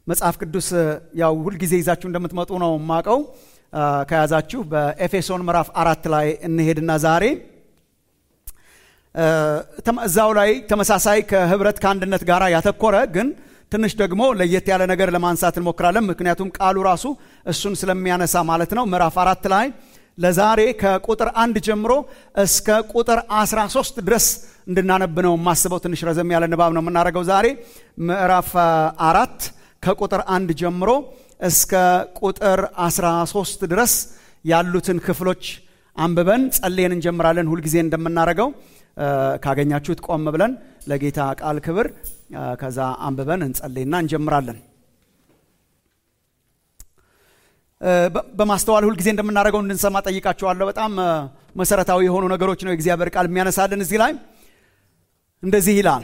መጽሐፍ ቅዱስ ያው ሁልጊዜ ይዛችሁ እንደምትመጡ ነው የማውቀው። ከያዛችሁ በኤፌሶን ምዕራፍ አራት ላይ እንሄድና ዛሬ እዛው ላይ ተመሳሳይ ከህብረት ከአንድነት ጋር ያተኮረ ግን ትንሽ ደግሞ ለየት ያለ ነገር ለማንሳት እንሞክራለን። ምክንያቱም ቃሉ ራሱ እሱን ስለሚያነሳ ማለት ነው። ምዕራፍ አራት ላይ ለዛሬ ከቁጥር አንድ ጀምሮ እስከ ቁጥር 13 ድረስ እንድናነብ ነው የማስበው። ትንሽ ረዘም ያለ ንባብ ነው የምናደርገው ዛሬ ምዕራፍ አራት ከቁጥር አንድ ጀምሮ እስከ ቁጥር 13 ድረስ ያሉትን ክፍሎች አንብበን ጸልየን እንጀምራለን። ሁልጊዜ እንደምናደርገው ካገኛችሁት ቆም ብለን ለጌታ ቃል ክብር ከዛ አንብበን እንጸልይና እንጀምራለን። በማስተዋል ሁልጊዜ እንደምናደርገው እንድንሰማ ጠይቃችኋለሁ። በጣም መሰረታዊ የሆኑ ነገሮች ነው የእግዚአብሔር ቃል የሚያነሳልን። እዚህ ላይ እንደዚህ ይላል፣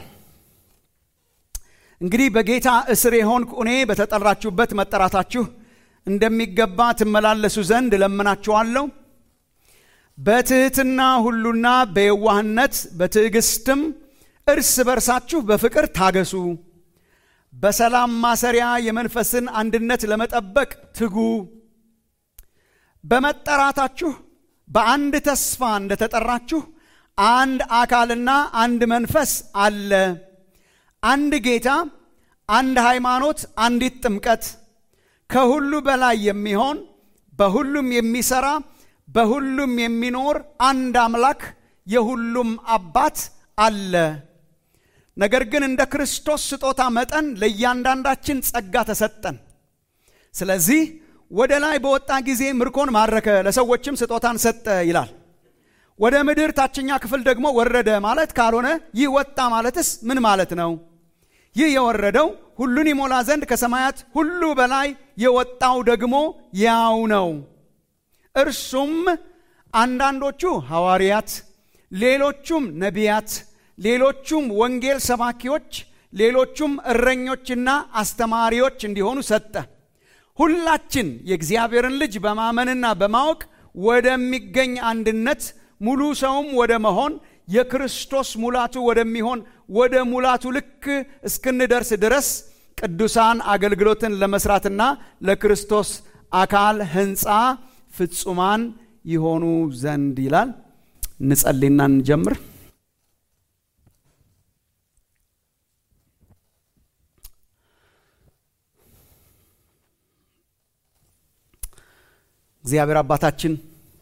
እንግዲህ በጌታ እስር የሆንኩ እኔ በተጠራችሁበት መጠራታችሁ እንደሚገባ ትመላለሱ ዘንድ እለምናችኋለሁ። በትህትና ሁሉና በየዋህነት በትዕግስትም እርስ በርሳችሁ በፍቅር ታገሱ። በሰላም ማሰሪያ የመንፈስን አንድነት ለመጠበቅ ትጉ። በመጠራታችሁ በአንድ ተስፋ እንደተጠራችሁ አንድ አካልና አንድ መንፈስ አለ። አንድ ጌታ፣ አንድ ሃይማኖት፣ አንዲት ጥምቀት፣ ከሁሉ በላይ የሚሆን በሁሉም የሚሰራ በሁሉም የሚኖር አንድ አምላክ የሁሉም አባት አለ። ነገር ግን እንደ ክርስቶስ ስጦታ መጠን ለእያንዳንዳችን ጸጋ ተሰጠን። ስለዚህ ወደ ላይ በወጣ ጊዜ ምርኮን ማረከ፣ ለሰዎችም ስጦታን ሰጠ ይላል። ወደ ምድር ታችኛ ክፍል ደግሞ ወረደ ማለት ካልሆነ ይህ ወጣ ማለትስ ምን ማለት ነው? ይህ የወረደው ሁሉን ይሞላ ዘንድ ከሰማያት ሁሉ በላይ የወጣው ደግሞ ያው ነው። እርሱም አንዳንዶቹ ሐዋርያት፣ ሌሎቹም ነቢያት፣ ሌሎቹም ወንጌል ሰባኪዎች፣ ሌሎቹም እረኞችና አስተማሪዎች እንዲሆኑ ሰጠ። ሁላችን የእግዚአብሔርን ልጅ በማመንና በማወቅ ወደሚገኝ አንድነት ሙሉ ሰውም ወደ መሆን የክርስቶስ ሙላቱ ወደሚሆን ወደ ሙላቱ ልክ እስክንደርስ ድረስ ቅዱሳን አገልግሎትን ለመስራትና ለክርስቶስ አካል ሕንፃ ፍጹማን ይሆኑ ዘንድ ይላል። እንጸልይና እንጀምር። እግዚአብሔር አባታችን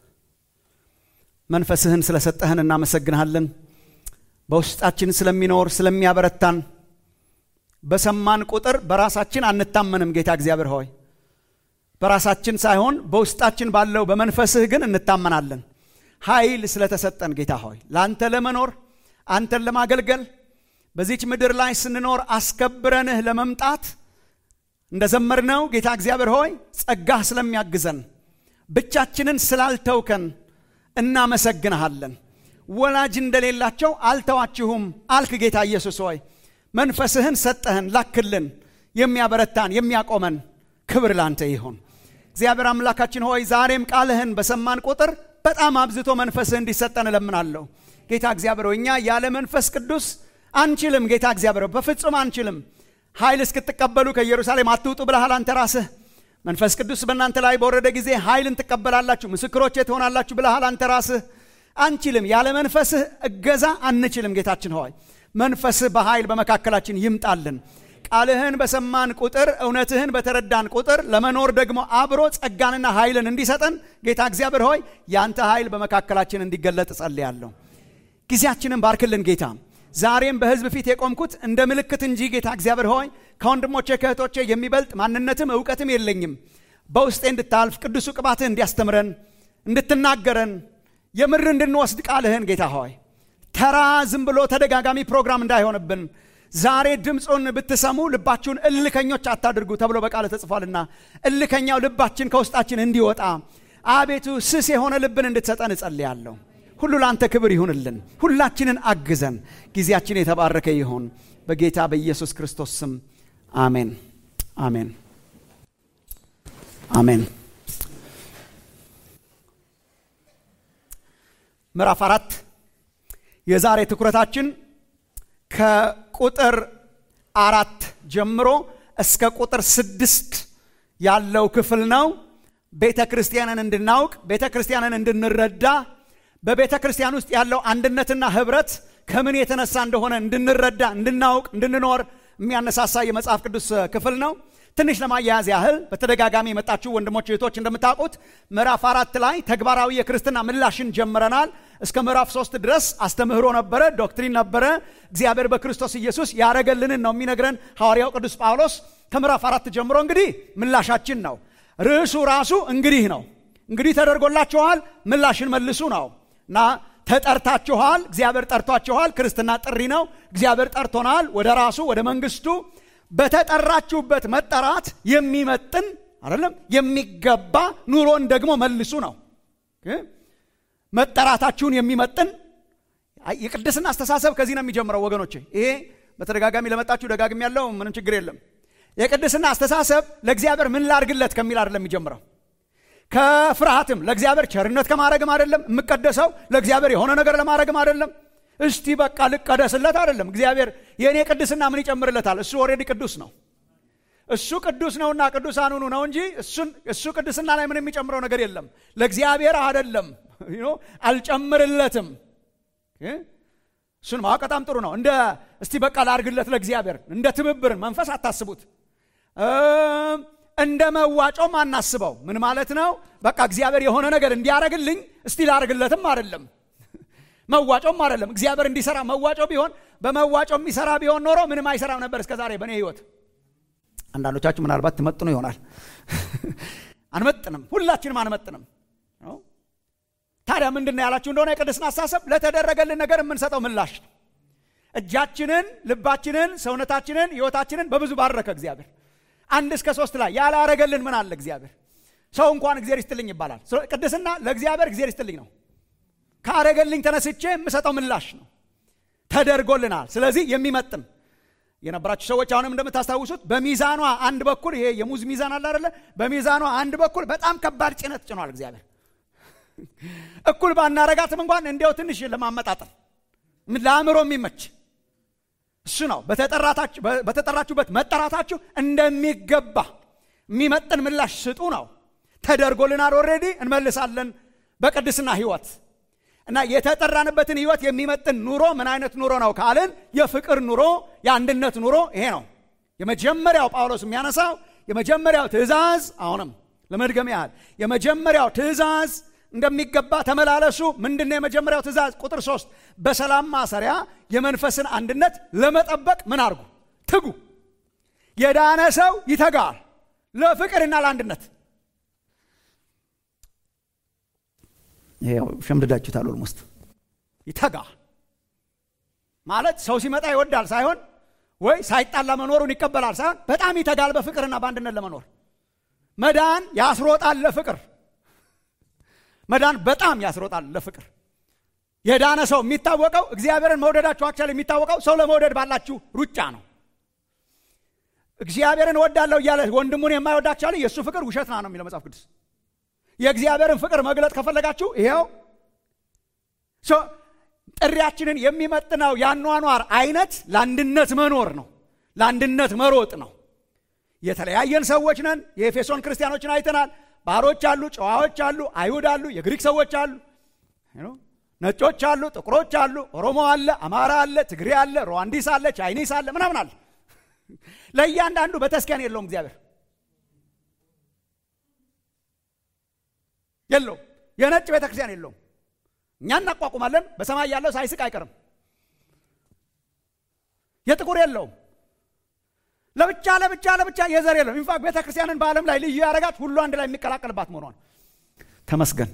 መንፈስህን ስለሰጠህን እናመሰግንሃለን። በውስጣችን ስለሚኖር ስለሚያበረታን፣ በሰማን ቁጥር በራሳችን አንታመንም። ጌታ እግዚአብሔር ሆይ በራሳችን ሳይሆን በውስጣችን ባለው በመንፈስህ ግን እንታመናለን። ኃይል ስለተሰጠን ጌታ ሆይ ለአንተ ለመኖር አንተን ለማገልገል በዚች ምድር ላይ ስንኖር አስከብረንህ ለመምጣት እንደ ዘመርነው ጌታ እግዚአብሔር ሆይ ጸጋህ ስለሚያግዘን ብቻችንን ስላልተውከን እናመሰግንሃለን። ወላጅ እንደሌላቸው አልተዋችሁም አልክ ጌታ ኢየሱስ ሆይ መንፈስህን ሰጠህን፣ ላክልን፣ የሚያበረታን የሚያቆመን። ክብር ላንተ ይሁን። እግዚአብሔር አምላካችን ሆይ ዛሬም ቃልህን በሰማን ቁጥር በጣም አብዝቶ መንፈስህ እንዲሰጠን እለምናለሁ። ጌታ እግዚአብሔር ሆይ እኛ ያለ መንፈስ ቅዱስ አንችልም። ጌታ እግዚአብሔር ሆይ በፍጹም አንችልም። ኃይል እስክትቀበሉ ከኢየሩሳሌም አትውጡ ብለሃል አንተ ራስህ። መንፈስ ቅዱስ በእናንተ ላይ በወረደ ጊዜ ኃይልን ትቀበላላችሁ፣ ምስክሮቼ ትሆናላችሁ ብለሃል አንተ ራስህ። አንችልም፣ ያለ መንፈስህ እገዛ አንችልም። ጌታችን ሆይ መንፈስህ በኃይል በመካከላችን ይምጣልን። ቃልህን በሰማን ቁጥር እውነትህን በተረዳን ቁጥር ለመኖር ደግሞ አብሮ ጸጋንና ኃይልን እንዲሰጠን ጌታ እግዚአብሔር ሆይ ያንተ ኃይል በመካከላችን እንዲገለጥ እጸልያለሁ። ጊዜያችንን ባርክልን ጌታ። ዛሬም በሕዝብ ፊት የቆምኩት እንደ ምልክት እንጂ ጌታ እግዚአብሔር ሆይ ከወንድሞቼ ከእህቶቼ የሚበልጥ ማንነትም እውቀትም የለኝም። በውስጤ እንድታልፍ ቅዱሱ ቅባትህ እንዲያስተምረን እንድትናገረን የምር እንድንወስድ ቃልህን ጌታ ሆይ ተራ ዝም ብሎ ተደጋጋሚ ፕሮግራም እንዳይሆንብን ዛሬ ድምፁን ብትሰሙ ልባችሁን እልከኞች አታድርጉ ተብሎ በቃል ተጽፏልና እልከኛው ልባችን ከውስጣችን እንዲወጣ አቤቱ ስስ የሆነ ልብን እንድትሰጠን እጸልያለሁ። ሁሉ ለአንተ ክብር ይሁንልን። ሁላችንን አግዘን። ጊዜያችን የተባረከ ይሁን። በጌታ በኢየሱስ ክርስቶስ ስም አሜን፣ አሜን፣ አሜን። ምዕራፍ አራት የዛሬ ትኩረታችን ከቁጥር አራት ጀምሮ እስከ ቁጥር ስድስት ያለው ክፍል ነው። ቤተ ክርስቲያንን እንድናውቅ ቤተ ክርስቲያንን እንድንረዳ በቤተ ክርስቲያን ውስጥ ያለው አንድነትና ህብረት ከምን የተነሳ እንደሆነ እንድንረዳ እንድናውቅ እንድንኖር የሚያነሳሳ የመጽሐፍ ቅዱስ ክፍል ነው። ትንሽ ለማያያዝ ያህል በተደጋጋሚ የመጣችሁ ወንድሞች እህቶች እንደምታውቁት ምዕራፍ አራት ላይ ተግባራዊ የክርስትና ምላሽን ጀምረናል። እስከ ምዕራፍ ሶስት ድረስ አስተምህሮ ነበረ፣ ዶክትሪን ነበረ። እግዚአብሔር በክርስቶስ ኢየሱስ ያረገልንን ነው የሚነግረን ሐዋርያው ቅዱስ ጳውሎስ። ከምዕራፍ አራት ጀምሮ እንግዲህ ምላሻችን ነው። ርዕሱ ራሱ እንግዲህ ነው። እንግዲህ ተደርጎላችኋል፣ ምላሽን መልሱ ነው እና ተጠርታችኋል። እግዚአብሔር ጠርቷችኋል። ክርስትና ጥሪ ነው። እግዚአብሔር ጠርቶናል ወደ ራሱ ወደ መንግስቱ በተጠራችሁበት መጠራት የሚመጥን አይደለም የሚገባ ኑሮን ደግሞ መልሱ ነው። መጠራታችሁን የሚመጥን የቅድስና አስተሳሰብ ከዚህ ነው የሚጀምረው ወገኖቼ። ይሄ በተደጋጋሚ ለመጣችሁ ደጋግም ያለው ምንም ችግር የለም። የቅድስና አስተሳሰብ ለእግዚአብሔር ምን ላርግለት ከሚል አይደለም የሚጀምረው ከፍርሃትም ለእግዚአብሔር ቸርነት ከማድረግም አይደለም የምቀደሰው ለእግዚአብሔር የሆነ ነገር ለማድረግም አይደለም እስቲ በቃ ልቀደስለት አይደለም። እግዚአብሔር የእኔ ቅድስና ምን ይጨምርለታል? እሱ ኦልሬዲ ቅዱስ ነው። እሱ ቅዱስ ነውና ቅዱሳን ሁኑ ነው እንጂ እሱ ቅድስና ላይ ምን የሚጨምረው ነገር የለም። ለእግዚአብሔር አይደለም፣ አልጨምርለትም። እሱን ማወቅ በጣም ጥሩ ነው። እንደ እስቲ በቃ ላርግለት ለእግዚአብሔር እንደ ትብብርን መንፈስ አታስቡት። እንደ መዋጮም አናስበው። ምን ማለት ነው? በቃ እግዚአብሔር የሆነ ነገር እንዲያረግልኝ እስቲ ላርግለትም አይደለም መዋጮም አይደለም። እግዚአብሔር እንዲሰራ መዋጮ ቢሆን በመዋጮ የሚሰራ ቢሆን ኖሮ ምንም አይሰራም ነበር እስከ ዛሬ በእኔ ህይወት። አንዳንዶቻችሁ ምናልባት ትመጥኑ ይሆናል። አንመጥንም፣ ሁላችንም አንመጥንም። ታዲያ ምንድን ነው ያላችሁ እንደሆነ የቅድስና አስተሳሰብ ለተደረገልን ነገር የምንሰጠው ምላሽ ነው። እጃችንን፣ ልባችንን፣ ሰውነታችንን፣ ህይወታችንን በብዙ ባረከ እግዚአብሔር። አንድ እስከ ሶስት ላይ ያላረገልን ምን አለ እግዚአብሔር? ሰው እንኳን እግዚአብሔር ይስጥልኝ ይባላል። ቅድስና ለእግዚአብሔር እግዚአብሔር ይስጥልኝ ነው። ካረገልኝ ተነስቼ የምሰጠው ምላሽ ነው። ተደርጎልናል። ስለዚህ የሚመጥን የነበራችሁ ሰዎች አሁንም እንደምታስታውሱት በሚዛኗ አንድ በኩል ይሄ የሙዝ ሚዛን አለ አይደለ? በሚዛኗ አንድ በኩል በጣም ከባድ ጭነት ጭኗል እግዚአብሔር። እኩል ባናረጋትም እንኳን እንዲያው ትንሽ ለማመጣጠን ለአእምሮ የሚመች እሱ ነው። በተጠራችሁበት መጠራታችሁ እንደሚገባ የሚመጥን ምላሽ ስጡ ነው። ተደርጎልናል። ኦልሬዲ እንመልሳለን በቅድስና ህይወት እና የተጠራንበትን ህይወት የሚመጥን ኑሮ ምን አይነት ኑሮ ነው ካልን የፍቅር ኑሮ፣ የአንድነት ኑሮ ይሄ ነው። የመጀመሪያው ጳውሎስ የሚያነሳው የመጀመሪያው ትእዛዝ፣ አሁንም ለመድገም ያህል የመጀመሪያው ትእዛዝ እንደሚገባ ተመላለሱ። ምንድነው የመጀመሪያው ትእዛዝ? ቁጥር ሶስት በሰላም ማሰሪያ የመንፈስን አንድነት ለመጠበቅ ምን አድርጉ? ትጉ። የዳነ ሰው ይተጋል ለፍቅርና ለአንድነት ሸምድዳችሁታል። ኦልሞስት ይተጋ ማለት ሰው ሲመጣ ይወዳል ሳይሆን ወይ ሳይጣላ መኖሩን ይቀበላል ሳይሆን በጣም ይተጋል በፍቅርና በአንድነት ለመኖር። መዳን ያስሮጣል ለፍቅር። መዳን በጣም ያስሮጣል ለፍቅር። የዳነ ሰው የሚታወቀው እግዚአብሔርን መውደዳችሁ አክቻል የሚታወቀው ሰው ለመውደድ ባላችሁ ሩጫ ነው። እግዚአብሔርን እወዳለሁ እያለ ወንድሙን የማይወድ አክቻል የእሱ ፍቅር ውሸት ነው የሚለው መጽሐፍ ቅዱስ። የእግዚአብሔርን ፍቅር መግለጥ ከፈለጋችሁ ይኸው ጥሪያችንን የሚመጥነው ያኗኗር አይነት ለአንድነት መኖር ነው። ለአንድነት መሮጥ ነው። የተለያየን ሰዎች ነን። የኤፌሶን ክርስቲያኖችን አይተናል። ባሮች አሉ፣ ጨዋዎች አሉ፣ አይሁድ አሉ፣ የግሪክ ሰዎች አሉ፣ ነጮች አሉ፣ ጥቁሮች አሉ፣ ኦሮሞ አለ፣ አማራ አለ፣ ትግሬ አለ፣ ሩዋንዲስ አለ፣ ቻይኒስ አለ፣ ምናምን አለ። ለእያንዳንዱ በተስኪያን የለውም እግዚአብሔር የለውም። የነጭ ቤተ ክርስቲያን የለውም። እኛ እናቋቁማለን። በሰማይ ያለው ሳይስቅ አይቀርም። የጥቁር የለውም። ለብቻ ለብቻ ለብቻ የዘር የለውም። ኢንፋክት ቤተ ክርስቲያንን በዓለም ላይ ልዩ ያደረጋት ሁሉ አንድ ላይ የሚቀላቀልባት መሆኗን ተመስገን።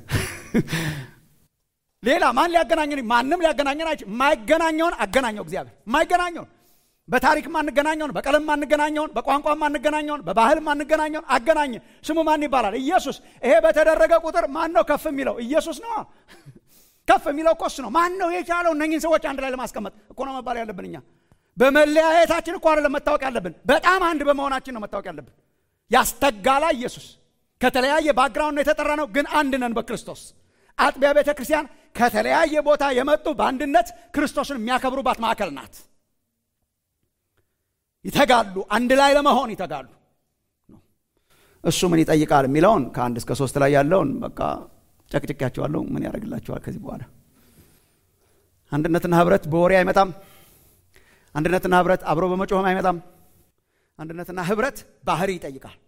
ሌላ ማን ሊያገናኘን? ማንም ሊያገናኘን አይችል። የማይገናኘውን አገናኘው እግዚአብሔር። የማይገናኘውን በታሪክ ማንገናኘውን፣ በቀለም ማንገናኘውን፣ በቋንቋ ማንገናኘውን፣ በባህል ማንገናኘውን አገናኘ። ስሙ ማን ይባላል? ኢየሱስ። ይሄ በተደረገ ቁጥር ማን ነው ከፍ የሚለው? ኢየሱስ ነው። ከፍ የሚለው እኮ እሱ ነው። ማን ነው የቻለው እነኝህን ሰዎች አንድ ላይ ለማስቀመጥ እኮ ነው መባል ያለብን። እኛ በመለያየታችን እኮ አይደለም መታወቅ ያለብን፣ በጣም አንድ በመሆናችን ነው መታወቅ ያለብን። ያስተጋላ ኢየሱስ ከተለያየ ባክግራውንድ ነው የተጠራ ነው፣ ግን አንድ ነን በክርስቶስ። አጥቢያ ቤተ ክርስቲያን ከተለያየ ቦታ የመጡ በአንድነት ክርስቶስን የሚያከብሩባት ማዕከል ናት። ይተጋሉ፣ አንድ ላይ ለመሆን ይተጋሉ። እሱ ምን ይጠይቃል የሚለውን ከአንድ እስከ ሶስት ላይ ያለውን በቃ ጨቅጭቄያቸዋለሁ። ምን ያደርግላቸዋል ከዚህ በኋላ? አንድነትና ህብረት በወሬ አይመጣም። አንድነትና ህብረት አብሮ በመጮህም አይመጣም። አንድነትና ህብረት ባህሪ ይጠይቃል።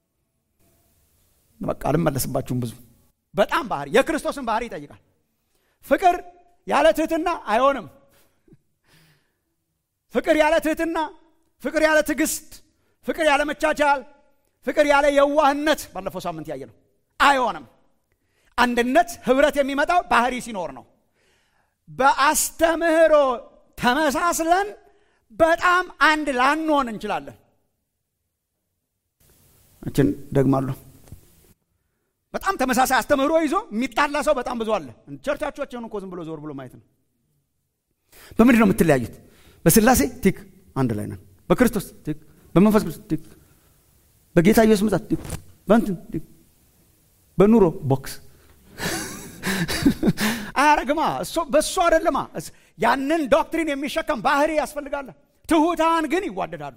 በቃ አልመለስባችሁም። ብዙ በጣም ባህሪ የክርስቶስን ባህሪ ይጠይቃል። ፍቅር ያለ ትህትና አይሆንም። ፍቅር ያለ ትህትና፣ ፍቅር ያለ ትዕግስት፣ ፍቅር ያለ መቻቻል፣ ፍቅር ያለ የዋህነት ባለፈው ሳምንት ያየ ነው አይሆንም። አንድነት ህብረት የሚመጣው ባህሪ ሲኖር ነው። በአስተምህሮ ተመሳስለን በጣም አንድ ላንሆን እንችላለን። እችን ደግማለሁ። በጣም ተመሳሳይ አስተምህሮ ይዞ የሚጣላ ሰው በጣም ብዙ አለ። ቸርቻቸውን እኮ ዝም ብሎ ዞር ብሎ ማየት ነው። በምንድን ነው የምትለያዩት? በስላሴ ቲክ አንድ ላይ ነን። በክርስቶስ ቲክ፣ በመንፈስ ቅዱስ ቲክ፣ በጌታ ኢየሱስ ምጻት ቲክ፣ በእንትን ቲክ፣ በኑሮ ቦክስ አያረግማ። በእሱ አይደለማ። ያንን ዶክትሪን የሚሸከም ባህሪ ያስፈልጋል። ትሑታን ግን ይዋደዳሉ፣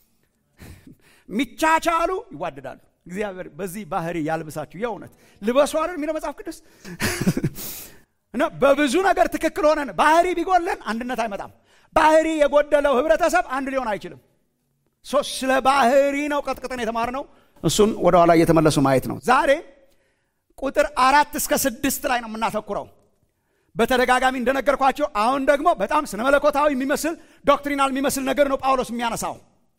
የሚቻቻሉ ይዋደዳሉ። እግዚአብሔር በዚህ ባህሪ ያልብሳችሁ። የእውነት ልበሱ አይደል የሚለው መጽሐፍ ቅዱስ እና በብዙ ነገር ትክክል ሆነን ባህሪ ቢጎለን አንድነት አይመጣም። ባህሪ የጎደለው ህብረተሰብ አንድ ሊሆን አይችልም። ስለ ባህሪ ነው ቀጥቅጠን የተማርነው። እሱን ወደኋላ እየተመለሱ ማየት ነው። ዛሬ ቁጥር አራት እስከ ስድስት ላይ ነው የምናተኩረው። በተደጋጋሚ እንደነገርኳቸው አሁን ደግሞ በጣም ስነ መለኮታዊ የሚመስል ዶክትሪናል የሚመስል ነገር ነው ጳውሎስ የሚያነሳው።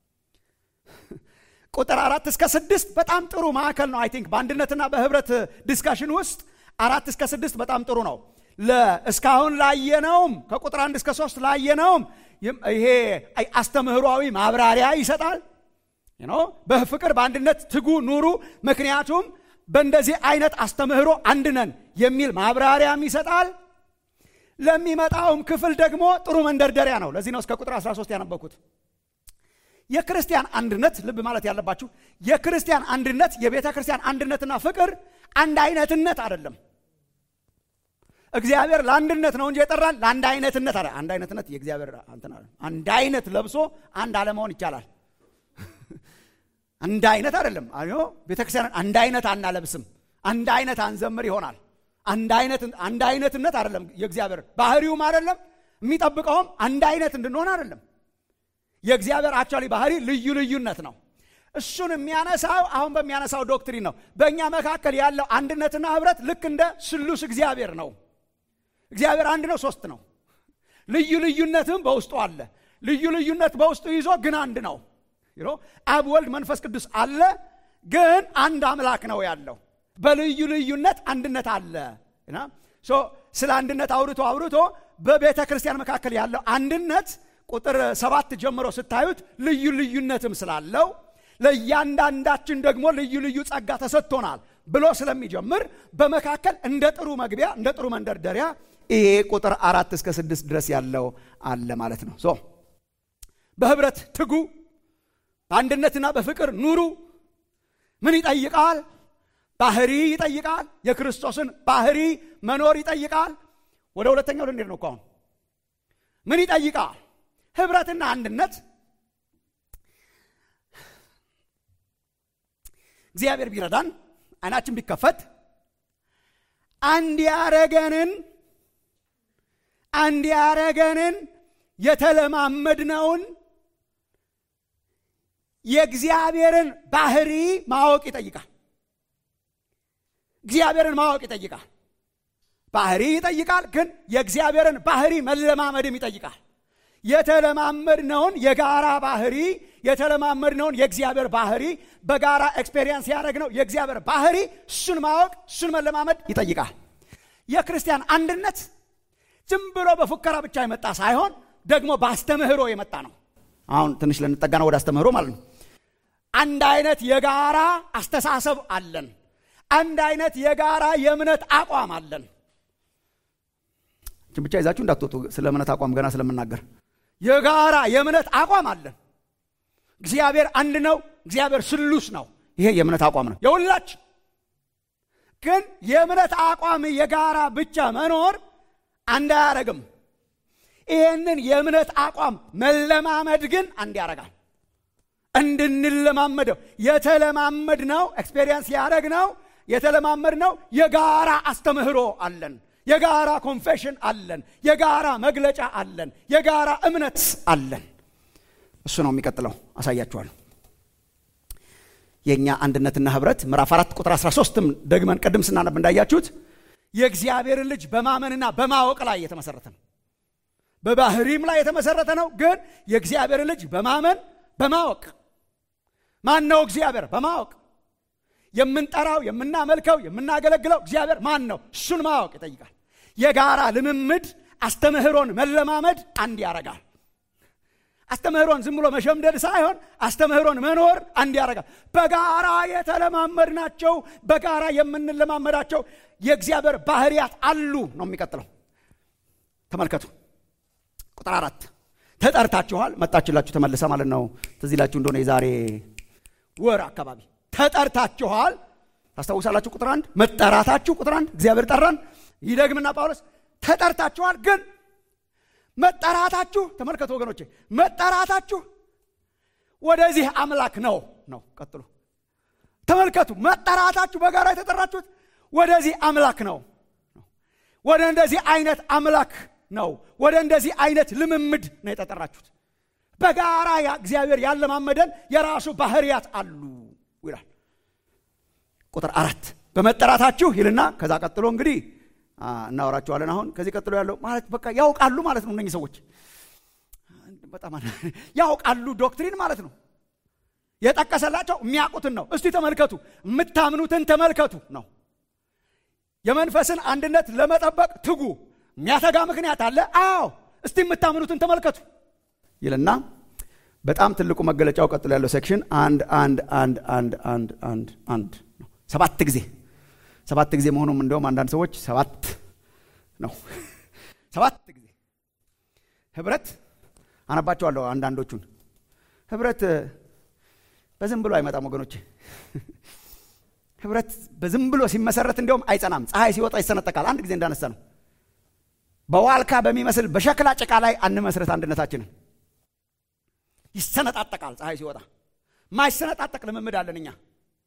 ቁጥር አራት እስከ ስድስት በጣም ጥሩ ማዕከል ነው። አይ ቲንክ በአንድነትና በህብረት ዲስካሽን ውስጥ አራት እስከ ስድስት በጣም ጥሩ ነው። እስካሁን ላየነውም ከቁጥር አንድ እስከ ሶስት ላየነውም ይሄ አስተምህሯዊ ማብራሪያ ይሰጣል። በፍቅር በአንድነት ትጉ ኑሩ፣ ምክንያቱም በእንደዚህ አይነት አስተምህሮ አንድ ነን የሚል ማብራሪያም ይሰጣል። ለሚመጣውም ክፍል ደግሞ ጥሩ መንደርደሪያ ነው። ለዚህ ነው እስከ ቁጥር 13 ያነበኩት። የክርስቲያን አንድነት ልብ ማለት ያለባችሁ የክርስቲያን አንድነት የቤተ ክርስቲያን አንድነትና ፍቅር አንድ አይነትነት አይደለም። እግዚአብሔር ለአንድነት ነው እንጂ የጠራን ለአንድ አይነትነት አለ። አንድ አይነትነት የእግዚአብሔር አንድ አይነት ለብሶ አንድ አለመሆን ይቻላል። አንድ አይነት አይደለም። ቤተ ክርስቲያን አንድ አይነት አናለብስም፣ አንድ አይነት አንዘምር ይሆናል። አንድ አይነትነት አይደለም የእግዚአብሔር ባህሪውም አይደለም፣ የሚጠብቀውም አንድ አይነት እንድንሆን አይደለም። የእግዚአብሔር አክቹዋሊ ባህሪ ልዩ ልዩነት ነው። እሱን የሚያነሳው አሁን በሚያነሳው ዶክትሪን ነው። በእኛ መካከል ያለው አንድነትና ህብረት ልክ እንደ ስሉስ እግዚአብሔር ነው። እግዚአብሔር አንድ ነው፣ ሶስት ነው። ልዩ ልዩነትም በውስጡ አለ። ልዩ ልዩነት በውስጡ ይዞ ግን አንድ ነው። አብ፣ ወልድ፣ መንፈስ ቅዱስ አለ፣ ግን አንድ አምላክ ነው ያለው። በልዩ ልዩነት አንድነት አለ። ስለ አንድነት አውርቶ አውርቶ በቤተ ክርስቲያን መካከል ያለው አንድነት ቁጥር ሰባት ጀምሮ ስታዩት ልዩ ልዩነትም ስላለው ለእያንዳንዳችን ደግሞ ልዩ ልዩ ጸጋ ተሰጥቶናል ብሎ ስለሚጀምር በመካከል እንደ ጥሩ መግቢያ እንደ ጥሩ መንደርደሪያ ይሄ ቁጥር አራት እስከ ስድስት ድረስ ያለው አለ ማለት ነው። ሶ በህብረት ትጉ፣ በአንድነትና በፍቅር ኑሩ። ምን ይጠይቃል? ባህሪ ይጠይቃል። የክርስቶስን ባህሪ መኖር ይጠይቃል። ወደ ሁለተኛው ልንሄድ ነው እኮ አሁን። ምን ይጠይቃል? ህብረትና አንድነት እግዚአብሔር ቢረዳን አይናችን ቢከፈት አንድ ያረገንን አንድ ያረገንን የተለማመድነውን የእግዚአብሔርን ባህሪ ማወቅ ይጠይቃል። እግዚአብሔርን ማወቅ ይጠይቃል። ባህሪ ይጠይቃል፣ ግን የእግዚአብሔርን ባህሪ መለማመድም ይጠይቃል። የተለማመድነውን የጋራ ባህሪ የተለማመድነውን የእግዚአብሔር ባህሪ በጋራ ኤክስፔሪየንስ ያደረግነው የእግዚአብሔር ባህሪ እሱን ማወቅ እሱን መለማመድ ይጠይቃል። የክርስቲያን አንድነት ዝም ብሎ በፉከራ ብቻ የመጣ ሳይሆን ደግሞ በአስተምህሮ የመጣ ነው። አሁን ትንሽ ልንጠጋ ነው ወደ አስተምህሮ ማለት ነው። አንድ አይነት የጋራ አስተሳሰብ አለን። አንድ አይነት የጋራ የእምነት አቋም አለን። ብቻ ይዛችሁ እንዳትወጡ ስለ እምነት አቋም ገና ስለምናገር የጋራ የእምነት አቋም አለን። እግዚአብሔር አንድ ነው። እግዚአብሔር ስሉስ ነው። ይሄ የእምነት አቋም ነው የሁላችን። ግን የእምነት አቋም የጋራ ብቻ መኖር አንድ አያረግም። ይሄንን የእምነት አቋም መለማመድ ግን አንድ ያረጋል። እንድንለማመደው የተለማመድ ነው ኤክስፔሪየንስ ያደረግ ነው የተለማመድ ነው የጋራ አስተምህሮ አለን የጋራ ኮንፌሽን አለን የጋራ መግለጫ አለን የጋራ እምነት አለን እሱ ነው የሚቀጥለው አሳያችኋለሁ የእኛ አንድነትና ህብረት ምዕራፍ አራት ቁጥር 13ም ደግመን ቅድም ስናነብ እንዳያችሁት የእግዚአብሔርን ልጅ በማመንና በማወቅ ላይ የተመሰረተ ነው በባህሪም ላይ የተመሰረተ ነው ግን የእግዚአብሔርን ልጅ በማመን በማወቅ ማን ነው እግዚአብሔር በማወቅ የምንጠራው የምናመልከው የምናገለግለው እግዚአብሔር ማን ነው እሱን ማወቅ ይጠይቃል የጋራ ልምምድ አስተምህሮን መለማመድ አንድ ያረጋል አስተምህሮን ዝም ብሎ መሸምደድ ሳይሆን አስተምህሮን መኖር አንድ ያደርጋል በጋራ የተለማመድ ናቸው በጋራ የምንለማመዳቸው የእግዚአብሔር ባህርያት አሉ ነው የሚቀጥለው ተመልከቱ ቁጥር አራት ተጠርታችኋል መጣችላችሁ ተመልሰ ማለት ነው ትዚላችሁ እንደሆነ የዛሬ ወር አካባቢ ተጠርታችኋል ታስታውሳላችሁ ቁጥር አንድ መጠራታችሁ ቁጥር አንድ እግዚአብሔር ጠራን ይደግምና ጳውሎስ ተጠርታችኋል ግን መጠራታችሁ ተመልከቱ ወገኖቼ መጠራታችሁ ወደዚህ አምላክ ነው ነው ቀጥሉ ተመልከቱ መጠራታችሁ በጋራ የተጠራችሁት ወደዚህ አምላክ ነው ወደ እንደዚህ አይነት አምላክ ነው ወደ እንደዚህ አይነት ልምምድ ነው የተጠራችሁት በጋራ እግዚአብሔር ያለማመደን የራሱ ባህርያት አሉ ይላል ቁጥር አራት በመጠራታችሁ ይልና ከዛ ቀጥሎ እንግዲህ እናወራቸዋለን አሁን ከዚህ ቀጥሎ ያለው ማለት በቃ ያውቃሉ ማለት ነው እነኚህ ሰዎች በጣም ያውቃሉ ዶክትሪን ማለት ነው የጠቀሰላቸው የሚያውቁትን ነው እስቲ ተመልከቱ የምታምኑትን ተመልከቱ ነው የመንፈስን አንድነት ለመጠበቅ ትጉ የሚያተጋ ምክንያት አለ አዎ እስቲ የምታምኑትን ተመልከቱ ይልና በጣም ትልቁ መገለጫው ቀጥሎ ያለው ሴክሽን አንድ አንድ አንድ አንድ አንድ አንድ አንድ ነው ሰባት ጊዜ ሰባት ጊዜ መሆኑም እንደውም አንዳንድ ሰዎች ሰባት ነው ሰባት ጊዜ ህብረት አነባቸዋለሁ አንዳንዶቹን ህብረት በዝም ብሎ አይመጣም ወገኖች ህብረት በዝም ብሎ ሲመሰረት እንዲሁም አይጸናም ፀሐይ ሲወጣ ይሰነጠቃል አንድ ጊዜ እንዳነሳ ነው በዋልካ በሚመስል በሸክላ ጭቃ ላይ አንመስረት አንድነታችንን ይሰነጣጠቃል ፀሐይ ሲወጣ ማይሰነጣጠቅ ልምምድ አለን እኛ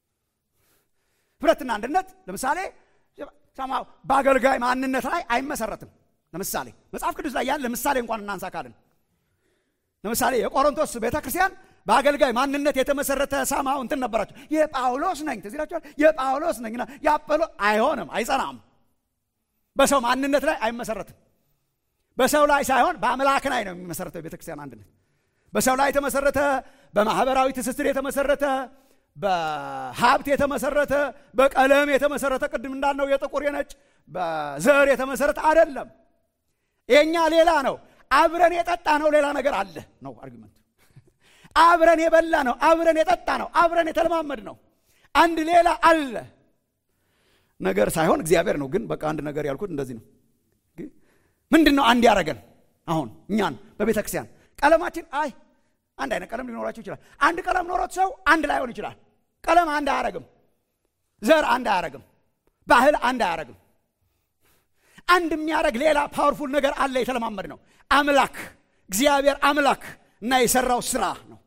ህብረትና አንድነት ለምሳሌ በአገልጋይ ማንነት ላይ አይመሰረትም ለምሳሌ መጽሐፍ ቅዱስ ላይ ያለ ምሳሌ እንኳን እናንሳ ካልን ለምሳሌ የቆሮንቶስ ቤተ ክርስቲያን በአገልጋይ ማንነት የተመሰረተ ሰማው እንትን ነበራቸው የጳውሎስ ነኝ ትዝ ይላችኋል የጳውሎስ ነኝ የአጵሎ አይሆንም አይጸናም በሰው ማንነት ላይ አይመሰረትም በሰው ላይ ሳይሆን በአምላክ ላይ ነው የሚመሰረተው የቤተክርስቲያን አንድነት በሰው ላይ የተመሰረተ በማህበራዊ ትስስር የተመሰረተ በሀብት የተመሰረተ በቀለም የተመሰረተ ቅድም እንዳልነው የጥቁር የነጭ በዘር የተመሰረተ አይደለም የኛ ሌላ ነው አብረን የጠጣ ነው ሌላ ነገር አለ ነው አርጊመንት አብረን የበላ ነው አብረን የጠጣ ነው አብረን የተለማመድ ነው አንድ ሌላ አለ ነገር ሳይሆን እግዚአብሔር ነው ግን በቃ አንድ ነገር ያልኩት እንደዚህ ነው ምንድን ነው አንድ ያረገን አሁን እኛን በቤተ ክርስቲያን ቀለማችን አይ አንድ አይነት ቀለም ሊኖራቸው ይችላል አንድ ቀለም ኖሮት ሰው አንድ ላይሆን ይችላል ቀለም አንድ አያረግም ዘር አንድ አያረግም ባህል አንድ አያረግም አንድ የሚያደረግ ሌላ ፓወርፉል ነገር አለ የተለማመድ ነው አምላክ እግዚአብሔር አምላክ እና የሰራው ስራ ነው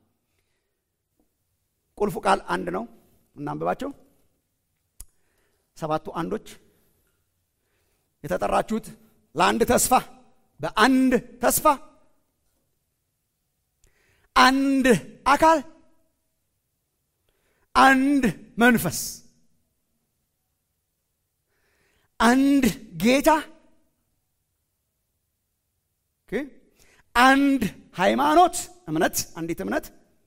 ቁልፉ ቃል አንድ ነው እናንብባቸው ሰባቱ አንዶች የተጠራችሁት ለአንድ ተስፋ በአንድ ተስፋ አንድ አካል አንድ መንፈስ አንድ ጌታ አንድ ሃይማኖት እምነት አንዲት እምነት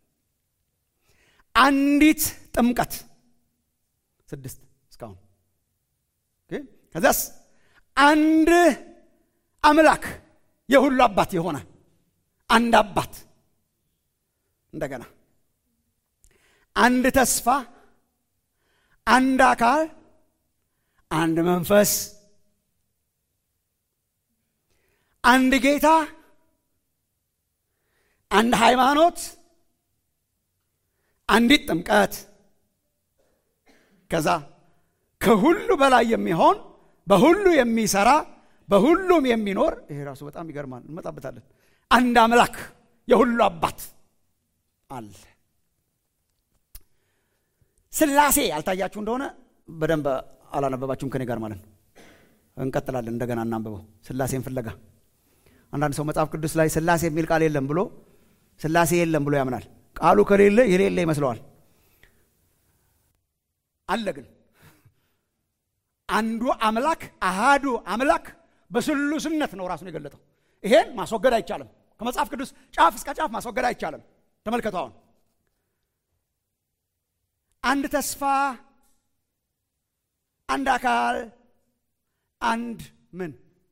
አንዲት ጥምቀት ስድስት እስካሁን ከዚያስ አንድ አምላክ የሁሉ አባት የሆነ አንድ አባት እንደገና አንድ ተስፋ አንድ አካል አንድ መንፈስ አንድ ጌታ አንድ ሃይማኖት አንዲት ጥምቀት ከዛ ከሁሉ በላይ የሚሆን በሁሉ የሚሰራ በሁሉም የሚኖር ይሄ ራሱ በጣም ይገርማል እንመጣበታለን አንድ አምላክ የሁሉ አባት አለ ስላሴ ያልታያችሁ እንደሆነ በደንብ አላነበባችሁም ከኔ ጋር ማለት ነው። እንቀጥላለን። እንደገና እናንብበው ስላሴን ፍለጋ። አንዳንድ ሰው መጽሐፍ ቅዱስ ላይ ስላሴ የሚል ቃል የለም ብሎ ስላሴ የለም ብሎ ያምናል። ቃሉ ከሌለ የሌለ ይመስለዋል። አለ ግን አንዱ አምላክ አሃዱ አምላክ በስሉስነት ነው ራሱን የገለጠው። ይሄን ማስወገድ አይቻልም። ከመጽሐፍ ቅዱስ ጫፍ እስከ ጫፍ ማስወገድ አይቻልም። ተመልከቱ አሁን አንድ ተስፋ፣ አንድ አካል፣ አንድ ምን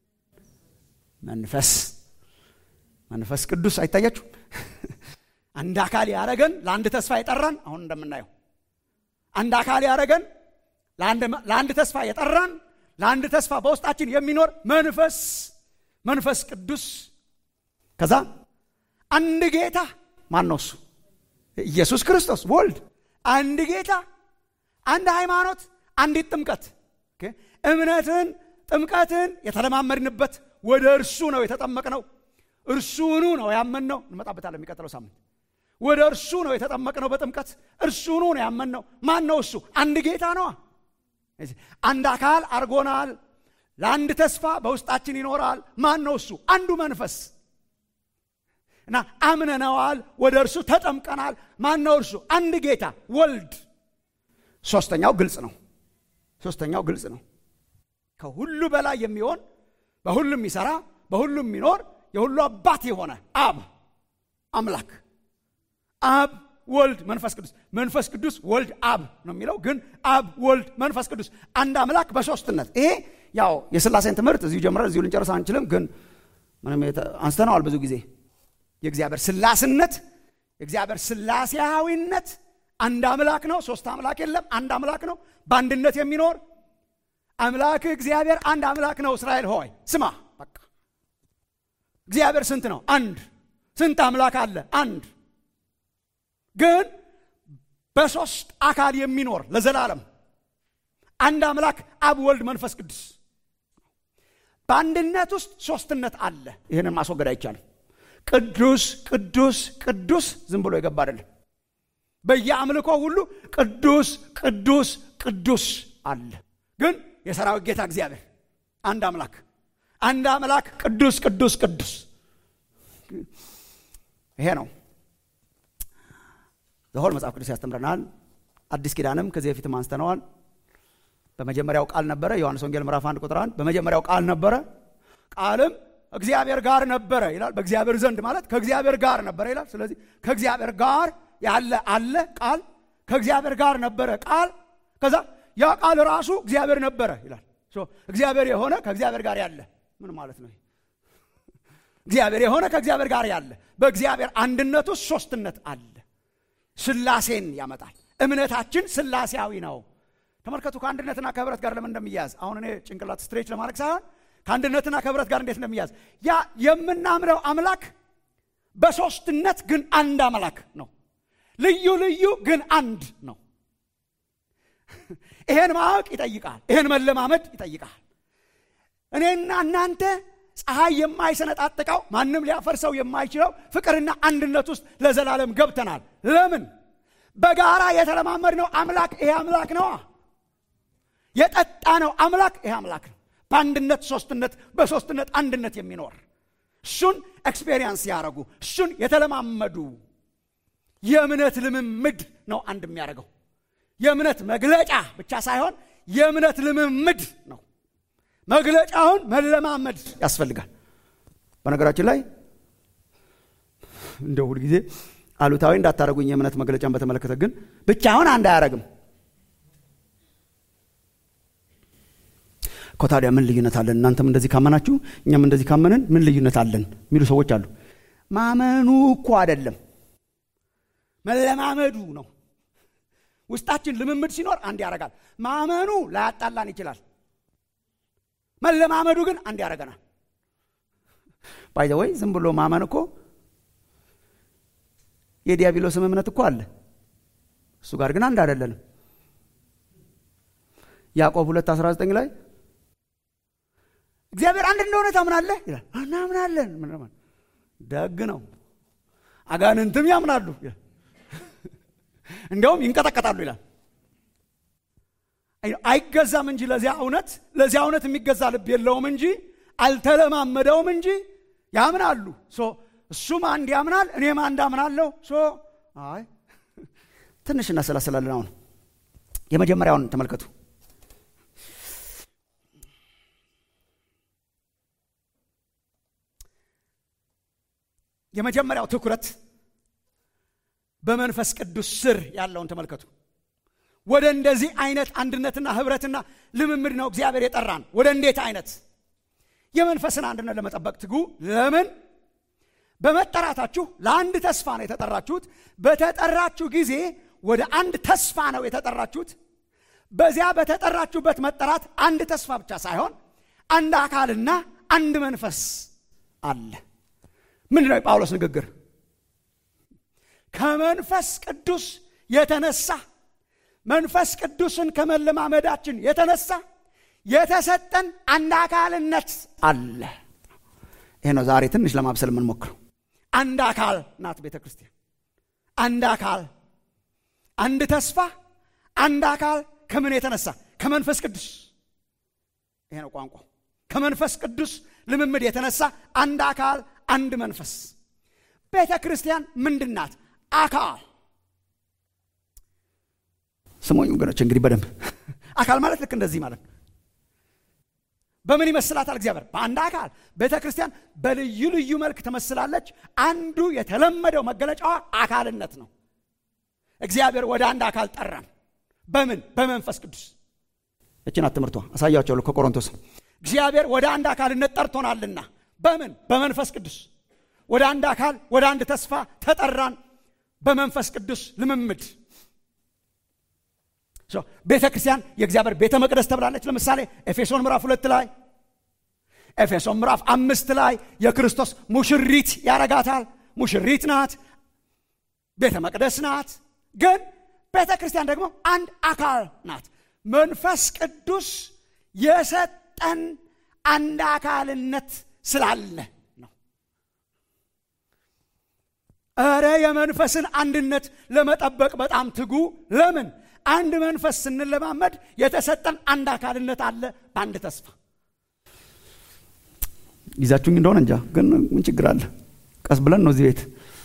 መንፈስ መንፈስ ቅዱስ አይታያችሁ? አንድ አካል ያረገን ለአንድ ተስፋ የጠራን አሁን እንደምናየው አንድ አካል ያረገን ለአንድ ተስፋ የጠራን ለአንድ ተስፋ በውስጣችን የሚኖር መንፈስ መንፈስ ቅዱስ ከዛ አንድ ጌታ ማን ነው እሱ ኢየሱስ ክርስቶስ ወልድ አንድ ጌታ አንድ ሃይማኖት አንዲት ጥምቀት እምነትን ጥምቀትን የተለማመድንበት ወደ እርሱ ነው የተጠመቅነው እርሱኑ ነው ያመንነው እንመጣበታለን የሚቀጥለው ሳምንት ወደ እርሱ ነው የተጠመቅነው በጥምቀት እርሱኑ ነው ያመንነው ማን ነው እሱ አንድ ጌታ ነዋ አንድ አካል አርጎናል ለአንድ ተስፋ በውስጣችን ይኖራል ማን ነው እሱ አንዱ መንፈስ እና አምነነዋል ወደ እርሱ ተጠምቀናል ማን ነው እርሱ አንድ ጌታ ወልድ ሶስተኛው ግልጽ ነው ሶስተኛው ግልጽ ነው ከሁሉ በላይ የሚሆን በሁሉም የሚሰራ በሁሉም የሚኖር የሁሉ አባት የሆነ አብ አምላክ አብ ወልድ መንፈስ ቅዱስ መንፈስ ቅዱስ ወልድ አብ ነው የሚለው ግን አብ ወልድ መንፈስ ቅዱስ አንድ አምላክ በሶስትነት ይሄ ያው የስላሴን ትምህርት እዚሁ ጀምረን እዚሁ ልንጨርስ አንችልም ግን ምንም አንስተነዋል ብዙ ጊዜ የእግዚአብሔር ስላስነት የእግዚአብሔር ስላሴያዊነት አንድ አምላክ ነው ሶስት አምላክ የለም አንድ አምላክ ነው በአንድነት የሚኖር አምላክ እግዚአብሔር አንድ አምላክ ነው እስራኤል ሆይ ስማ በቃ እግዚአብሔር ስንት ነው አንድ ስንት አምላክ አለ አንድ ግን በሶስት አካል የሚኖር ለዘላለም አንድ አምላክ አብ ወልድ መንፈስ ቅዱስ በአንድነት ውስጥ ሶስትነት አለ ይህንን ማስወገድ አይቻልም ቅዱስ ቅዱስ ቅዱስ ዝም ብሎ የገባ አይደለም በየአምልኮ ሁሉ ቅዱስ ቅዱስ ቅዱስ አለ ግን የሰራዊት ጌታ እግዚአብሔር አንድ አምላክ አንድ አምላክ ቅዱስ ቅዱስ ቅዱስ ይሄ ነው ዘሆል መጽሐፍ ቅዱስ ያስተምረናል አዲስ ኪዳንም ከዚህ በፊትም አንስተነዋል በመጀመሪያው ቃል ነበረ ዮሐንስ ወንጌል ምዕራፍ አንድ ቁጥር አንድ በመጀመሪያው ቃል ነበረ ቃልም እግዚአብሔር ጋር ነበረ ይላል በእግዚአብሔር ዘንድ ማለት ከእግዚአብሔር ጋር ነበረ ይላል ስለዚህ ከእግዚአብሔር ጋር ያለ አለ ቃል ከእግዚአብሔር ጋር ነበረ ቃል ከዛ ያ ቃል ራሱ እግዚአብሔር ነበረ ይላል እግዚአብሔር የሆነ ከእግዚአብሔር ጋር ያለ ምን ማለት ነው እግዚአብሔር የሆነ ከእግዚአብሔር ጋር ያለ በእግዚአብሔር አንድነት ውስጥ ሶስትነት አለ ስላሴን ያመጣል እምነታችን ስላሴያዊ ነው ተመልከቱ ከአንድነትና ከህብረት ጋር ለምን እንደሚያዝ አሁን እኔ ጭንቅላት ስትሬች ለማድረግ ሳይሆን ከአንድነትና ከህብረት ጋር እንዴት እንደሚያዝ ያ የምናምነው አምላክ በሶስትነት ግን አንድ አምላክ ነው ልዩ ልዩ ግን አንድ ነው ይሄን ማወቅ ይጠይቃል ይሄን መለማመድ ይጠይቃል እኔና እናንተ ፀሐይ የማይሰነጣጥቀው ማንም ሊያፈርሰው የማይችለው ፍቅርና አንድነት ውስጥ ለዘላለም ገብተናል ለምን በጋራ የተለማመድ ነው አምላክ ይሄ አምላክ ነዋ የጠጣ ነው አምላክ ይሄ አምላክ ነው በአንድነት ሶስትነት በሶስትነት አንድነት የሚኖር እሱን ኤክስፔሪንስ ያደረጉ እሱን የተለማመዱ የእምነት ልምምድ ነው አንድ የሚያደርገው የእምነት መግለጫ ብቻ ሳይሆን የእምነት ልምምድ ነው መግለጫውን መለማመድ ያስፈልጋል በነገራችን ላይ እንደ ሁልጊዜ አሉታዊ እንዳታደረጉኝ የእምነት መግለጫን በተመለከተ ግን ብቻውን አንድ አያረግም እኮ ታዲያ ምን ልዩነት አለን እናንተም እንደዚህ ካመናችሁ እኛም እንደዚህ ካመንን ምን ልዩነት አለን የሚሉ ሰዎች አሉ ማመኑ እኮ አይደለም መለማመዱ ነው ውስጣችን ልምምድ ሲኖር አንድ ያደርጋል ማመኑ ላያጣላን ይችላል መለማመዱ ግን አንድ ያደርገናል ባይዘ ወይ ዝም ብሎ ማመን እኮ የዲያብሎስም እምነት እኮ አለ እሱ ጋር ግን አንድ አይደለንም ያዕቆብ 2 19 ላይ እግዚአብሔር አንድ እንደሆነ ታምናለህ ይላል እናምናለን ደግ ነው አጋንንትም ያምናሉ እንዲያውም ይንቀጠቀጣሉ ይላል አይገዛም እንጂ ለዚያ እውነት ለዚያ እውነት የሚገዛ ልብ የለውም እንጂ አልተለማመደውም እንጂ ያምናሉ። እሱም አንድ ያምናል፣ እኔም አንድ አምናለሁ። አይ ትንሽ እናሰላስላለን። አሁን የመጀመሪያውን ተመልከቱ። የመጀመሪያው ትኩረት በመንፈስ ቅዱስ ስር ያለውን ተመልከቱ። ወደ እንደዚህ አይነት አንድነትና ህብረትና ልምምድ ነው እግዚአብሔር የጠራን። ወደ እንዴት አይነት የመንፈስን አንድነት ለመጠበቅ ትጉ። ለምን? በመጠራታችሁ ለአንድ ተስፋ ነው የተጠራችሁት። በተጠራችሁ ጊዜ ወደ አንድ ተስፋ ነው የተጠራችሁት። በዚያ በተጠራችሁበት መጠራት አንድ ተስፋ ብቻ ሳይሆን አንድ አካልና አንድ መንፈስ አለ። ምንድን ነው የጳውሎስ ንግግር? ከመንፈስ ቅዱስ የተነሳ መንፈስ ቅዱስን ከመለማመዳችን የተነሳ የተሰጠን አንድ አካልነት አለ። ይሄ ነው ዛሬ ትንሽ ለማብሰል የምንሞክረው። አንድ አካል ናት ቤተ ክርስቲያን። አንድ አካል፣ አንድ ተስፋ፣ አንድ አካል ከምን የተነሳ? ከመንፈስ ቅዱስ። ይሄ ነው ቋንቋው። ከመንፈስ ቅዱስ ልምምድ የተነሳ አንድ አካል፣ አንድ መንፈስ። ቤተ ክርስቲያን ምንድን ናት? አካል ስሞኝ ወገኖች እንግዲህ በደንብ አካል ማለት ልክ እንደዚህ ማለት ነው። በምን ይመስላታል እግዚአብሔር? በአንድ አካል። ቤተ ክርስቲያን በልዩ ልዩ መልክ ትመስላለች። አንዱ የተለመደው መገለጫዋ አካልነት ነው። እግዚአብሔር ወደ አንድ አካል ጠራን። በምን? በመንፈስ ቅዱስ። እችናት ትምህርቷ አሳያቸዋለሁ ከቆሮንቶስ። እግዚአብሔር ወደ አንድ አካልነት ጠርቶናልና በምን? በመንፈስ ቅዱስ። ወደ አንድ አካል፣ ወደ አንድ ተስፋ ተጠራን በመንፈስ ቅዱስ ልምምድ ቤተ ክርስቲያን የእግዚአብሔር ቤተ መቅደስ ተብላለች። ለምሳሌ ኤፌሶን ምዕራፍ ሁለት ላይ ኤፌሶን ምዕራፍ አምስት ላይ የክርስቶስ ሙሽሪት ያረጋታል። ሙሽሪት ናት፣ ቤተ መቅደስ ናት። ግን ቤተ ክርስቲያን ደግሞ አንድ አካል ናት። መንፈስ ቅዱስ የሰጠን አንድ አካልነት ስላለ ነው። እረ የመንፈስን አንድነት ለመጠበቅ በጣም ትጉ። ለምን? አንድ መንፈስ ስንለማመድ የተሰጠን አንድ አካልነት አለ በአንድ ተስፋ። ይዛችሁኝ እንደሆነ እንጃ፣ ግን ምን ችግር አለ? ቀስ ብለን ነው እዚህ ቤት።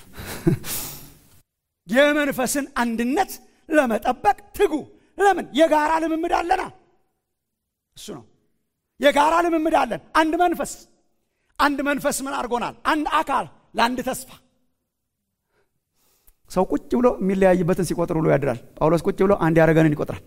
የመንፈስን አንድነት ለመጠበቅ ትጉ። ለምን? የጋራ ልምምድ አለና። እሱ ነው የጋራ ልምምድ አለን። አንድ መንፈስ አንድ መንፈስ ምን አድርጎናል? አንድ አካል ለአንድ ተስፋ ሰው ቁጭ ብሎ የሚለያይበትን ሲቆጥር ብሎ ያድራል። ጳውሎስ ቁጭ ብሎ አንድ ያደረገንን ይቆጥራል።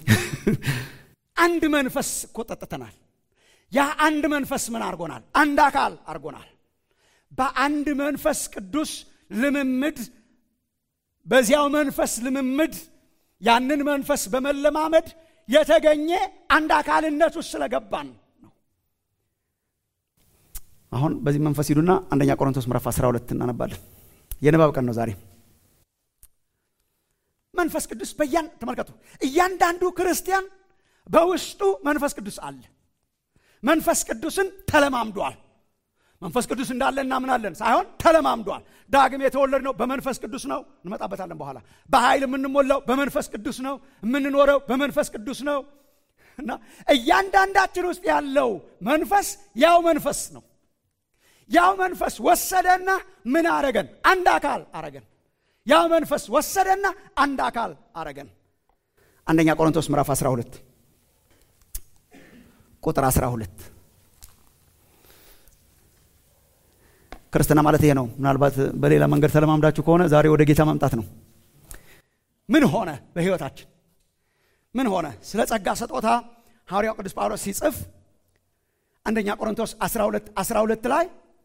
አንድ መንፈስ እኮ ጠጥተናል። ያ አንድ መንፈስ ምን አድርጎናል? አንድ አካል አድርጎናል። በአንድ መንፈስ ቅዱስ ልምምድ፣ በዚያው መንፈስ ልምምድ ያንን መንፈስ በመለማመድ የተገኘ አንድ አካልነት ውስጥ ስለገባን ነው። አሁን በዚህ መንፈስ ሂዱና አንደኛ ቆሮንቶስ ምዕራፍ 12 እናነባለን። የንባብ ቀን ነው ዛሬ። መንፈስ ቅዱስ በያን ተመልከቱ። እያንዳንዱ ክርስቲያን በውስጡ መንፈስ ቅዱስ አለ። መንፈስ ቅዱስን ተለማምዷል። መንፈስ ቅዱስ እንዳለ እናምናለን ሳይሆን ተለማምዷል። ዳግም የተወለድነው በመንፈስ ቅዱስ ነው። እንመጣበታለን በኋላ። በኃይል የምንሞላው በመንፈስ ቅዱስ ነው። የምንኖረው በመንፈስ ቅዱስ ነው እና እያንዳንዳችን ውስጥ ያለው መንፈስ ያው መንፈስ ነው። ያው መንፈስ ወሰደና ምን አረገን? አንድ አካል አረገን። ያ መንፈስ ወሰደና አንድ አካል አረገን። አንደኛ ቆሮንቶስ ምዕራፍ 12 ቁጥር 12 ክርስትና ማለት ይሄ ነው። ምናልባት በሌላ መንገድ ተለማምዳችሁ ከሆነ ዛሬ ወደ ጌታ መምጣት ነው። ምን ሆነ በሕይወታችን ምን ሆነ? ስለ ጸጋ ስጦታ ሐዋርያው ቅዱስ ጳውሎስ ሲጽፍ አንደኛ ቆሮንቶስ 12 12 ላይ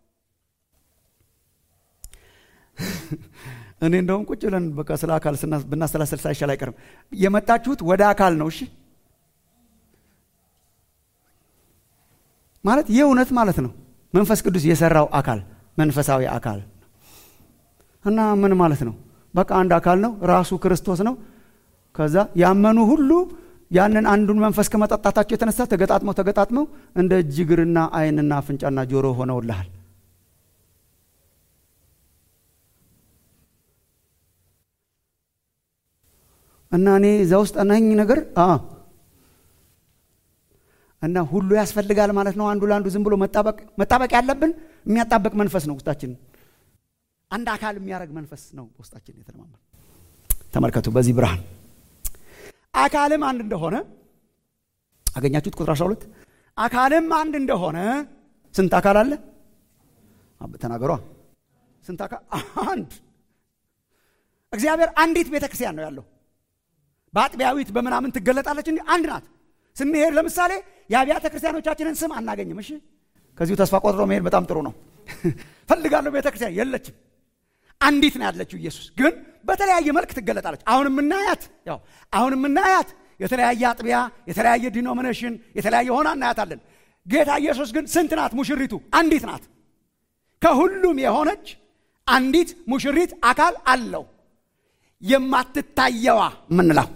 እኔ እንደውም ቁጭ ብለን በቃ ስለ አካል ብናሰላሰል ሳይሻል አይቀርም። የመጣችሁት ወደ አካል ነው። እሺ ማለት ይህ እውነት ማለት ነው። መንፈስ ቅዱስ የሰራው አካል መንፈሳዊ አካል እና ምን ማለት ነው? በቃ አንድ አካል ነው። ራሱ ክርስቶስ ነው። ከዛ ያመኑ ሁሉ ያንን አንዱን መንፈስ ከመጠጣታቸው የተነሳ ተገጣጥመው ተገጣጥመው እንደ እጅ እግርና ዓይንና አፍንጫና ጆሮ ሆነውልሃል። እና እኔ እዛ ውስጥ ነኝ ነገር እና ሁሉ ያስፈልጋል ማለት ነው። አንዱ ለአንዱ ዝም ብሎ መጣበቅ መጣበቅ ያለብን የሚያጣበቅ መንፈስ ነው ውስጣችን አንድ አካል የሚያደርግ መንፈስ ነው ውስጣችን የተለማመን። ተመልከቱ በዚህ ብርሃን አካልም አንድ እንደሆነ አገኛችሁት? ቁጥር 12 አካልም አንድ እንደሆነ ስንት አካል አለ? ተናገሯ። ስንት አካል? አንድ። እግዚአብሔር አንዲት ቤተ ክርስቲያን ነው ያለው። በአጥቢያዊት በምናምን ትገለጣለች እንጂ አንድ ናት። ስንሄድ ለምሳሌ የአብያተ ክርስቲያኖቻችንን ስም አናገኝም። እሺ፣ ከዚሁ ተስፋ ቆጥሮ መሄድ በጣም ጥሩ ነው። ፈልጋለሁ ቤተ ክርስቲያን የለችም። አንዲት ነው ያለችው። ኢየሱስ ግን በተለያየ መልክ ትገለጣለች። አሁን የምናያት ያው አሁን የምናያት የተለያየ አጥቢያ፣ የተለያየ ዲኖሚኔሽን፣ የተለያየ ሆና እናያታለን። ጌታ ኢየሱስ ግን ስንት ናት? ሙሽሪቱ አንዲት ናት። ከሁሉም የሆነች አንዲት ሙሽሪት አካል አለው። የማትታየዋ ምንላው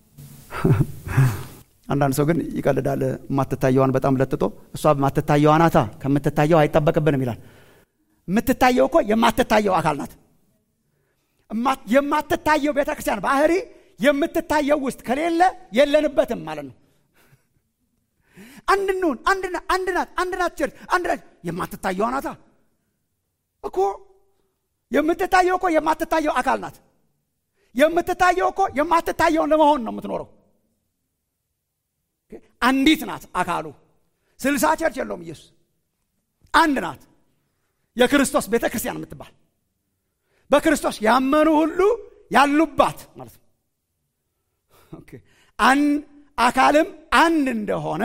አንዳንድ ሰው ግን ይቀልዳል። የማትታየዋን በጣም ለጥጦ እሷ የማትታየዋ ናታ ከምትታየው አይጠበቅብንም ይላል። የምትታየው እኮ የማትታየው አካል ናት። የማትታየው ቤተ ክርስቲያን ባህሪ የምትታየው ውስጥ ከሌለ የለንበትም ማለት ነው። አንድ እንሁን፣ አንድ ናት፣ አንድ ናት ቸርች፣ አንድ ናት። የማትታየዋ ናታ እኮ የምትታየው እኮ የማትታየው አካል ናት። የምትታየው እኮ የማትታየውን ለመሆን ነው የምትኖረው። አንዲት ናት አካሉ። ስልሳ ቸርች የለውም ኢየሱስ። አንድ ናት የክርስቶስ ቤተ ክርስቲያን የምትባል በክርስቶስ ያመኑ ሁሉ ያሉባት ማለት ነው። አካልም አንድ እንደሆነ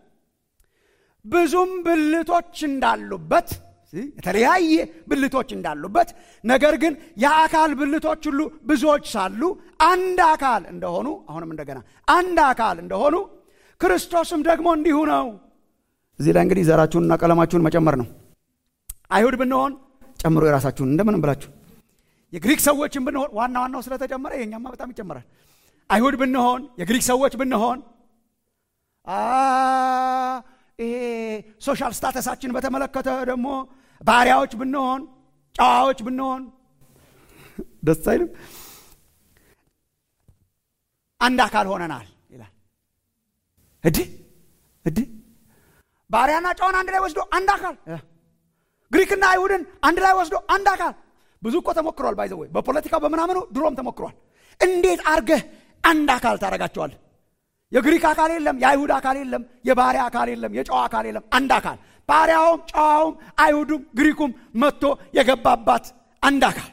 ብዙም ብልቶች እንዳሉበት የተለያየ ብልቶች እንዳሉበት ነገር ግን የአካል ብልቶች ሁሉ ብዙዎች ሳሉ አንድ አካል እንደሆኑ አሁንም እንደገና አንድ አካል እንደሆኑ ክርስቶስም ደግሞ እንዲሁ ነው። እዚህ ላይ እንግዲህ ዘራችሁንና ቀለማችሁን መጨመር ነው። አይሁድ ብንሆን ጨምሮ የራሳችሁን እንደምንም ብላችሁ የግሪክ ሰዎችን ብንሆን ዋና ዋናው ስለተጨመረ የኛማ በጣም ይጨመራል። አይሁድ ብንሆን የግሪክ ሰዎች ብንሆን ይሄ ሶሻል ስታተሳችን በተመለከተ ደግሞ ባሪያዎች ብንሆን ጨዋዎች ብንሆን ደስ አይልም? አንድ አካል ሆነናል ይላል። እድህ እድህ ባሪያና ጨዋን አንድ ላይ ወስዶ አንድ አካል ግሪክና አይሁድን አንድ ላይ ወስዶ አንድ አካል ብዙ እኮ ተሞክሯል። ባይዘ ወይ በፖለቲካው በምናምኑ ድሮም ተሞክሯል። እንዴት አርገህ አንድ አካል ታደርጋቸዋለህ? የግሪክ አካል የለም፣ የአይሁድ አካል የለም፣ የባሪያ አካል የለም፣ የጨዋ አካል የለም። አንድ አካል ባሪያውም፣ ጨዋውም፣ አይሁዱም፣ ግሪኩም መጥቶ የገባባት አንድ አካል።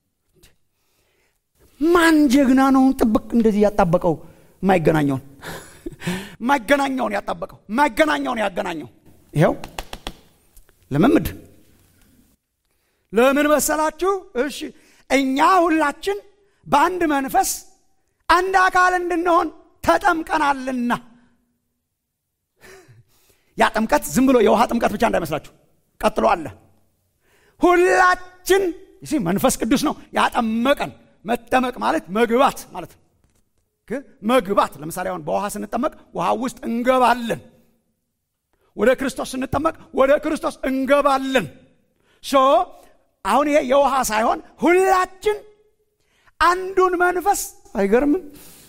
ማን ጀግና ነው ጥብቅ እንደዚህ ያጣበቀው? የማይገናኘውን የማይገናኘውን ያጣበቀው የማይገናኘውን ያገናኘው። ይኸው ልምምድ ለምን መሰላችሁ? እሺ እኛ ሁላችን በአንድ መንፈስ አንድ አካል እንድንሆን ተጠምቀናልና። ያ ጥምቀት ዝም ብሎ የውሃ ጥምቀት ብቻ እንዳይመስላችሁ፣ ቀጥሎ አለ። ሁላችን ሲ መንፈስ ቅዱስ ነው ያጠመቀን። መጠመቅ ማለት መግባት ማለት ነው። መግባት ለምሳሌ አሁን በውሃ ስንጠመቅ ውሃ ውስጥ እንገባለን። ወደ ክርስቶስ ስንጠመቅ ወደ ክርስቶስ እንገባለን። ሶ አሁን ይሄ የውሃ ሳይሆን ሁላችን አንዱን መንፈስ አይገርምም?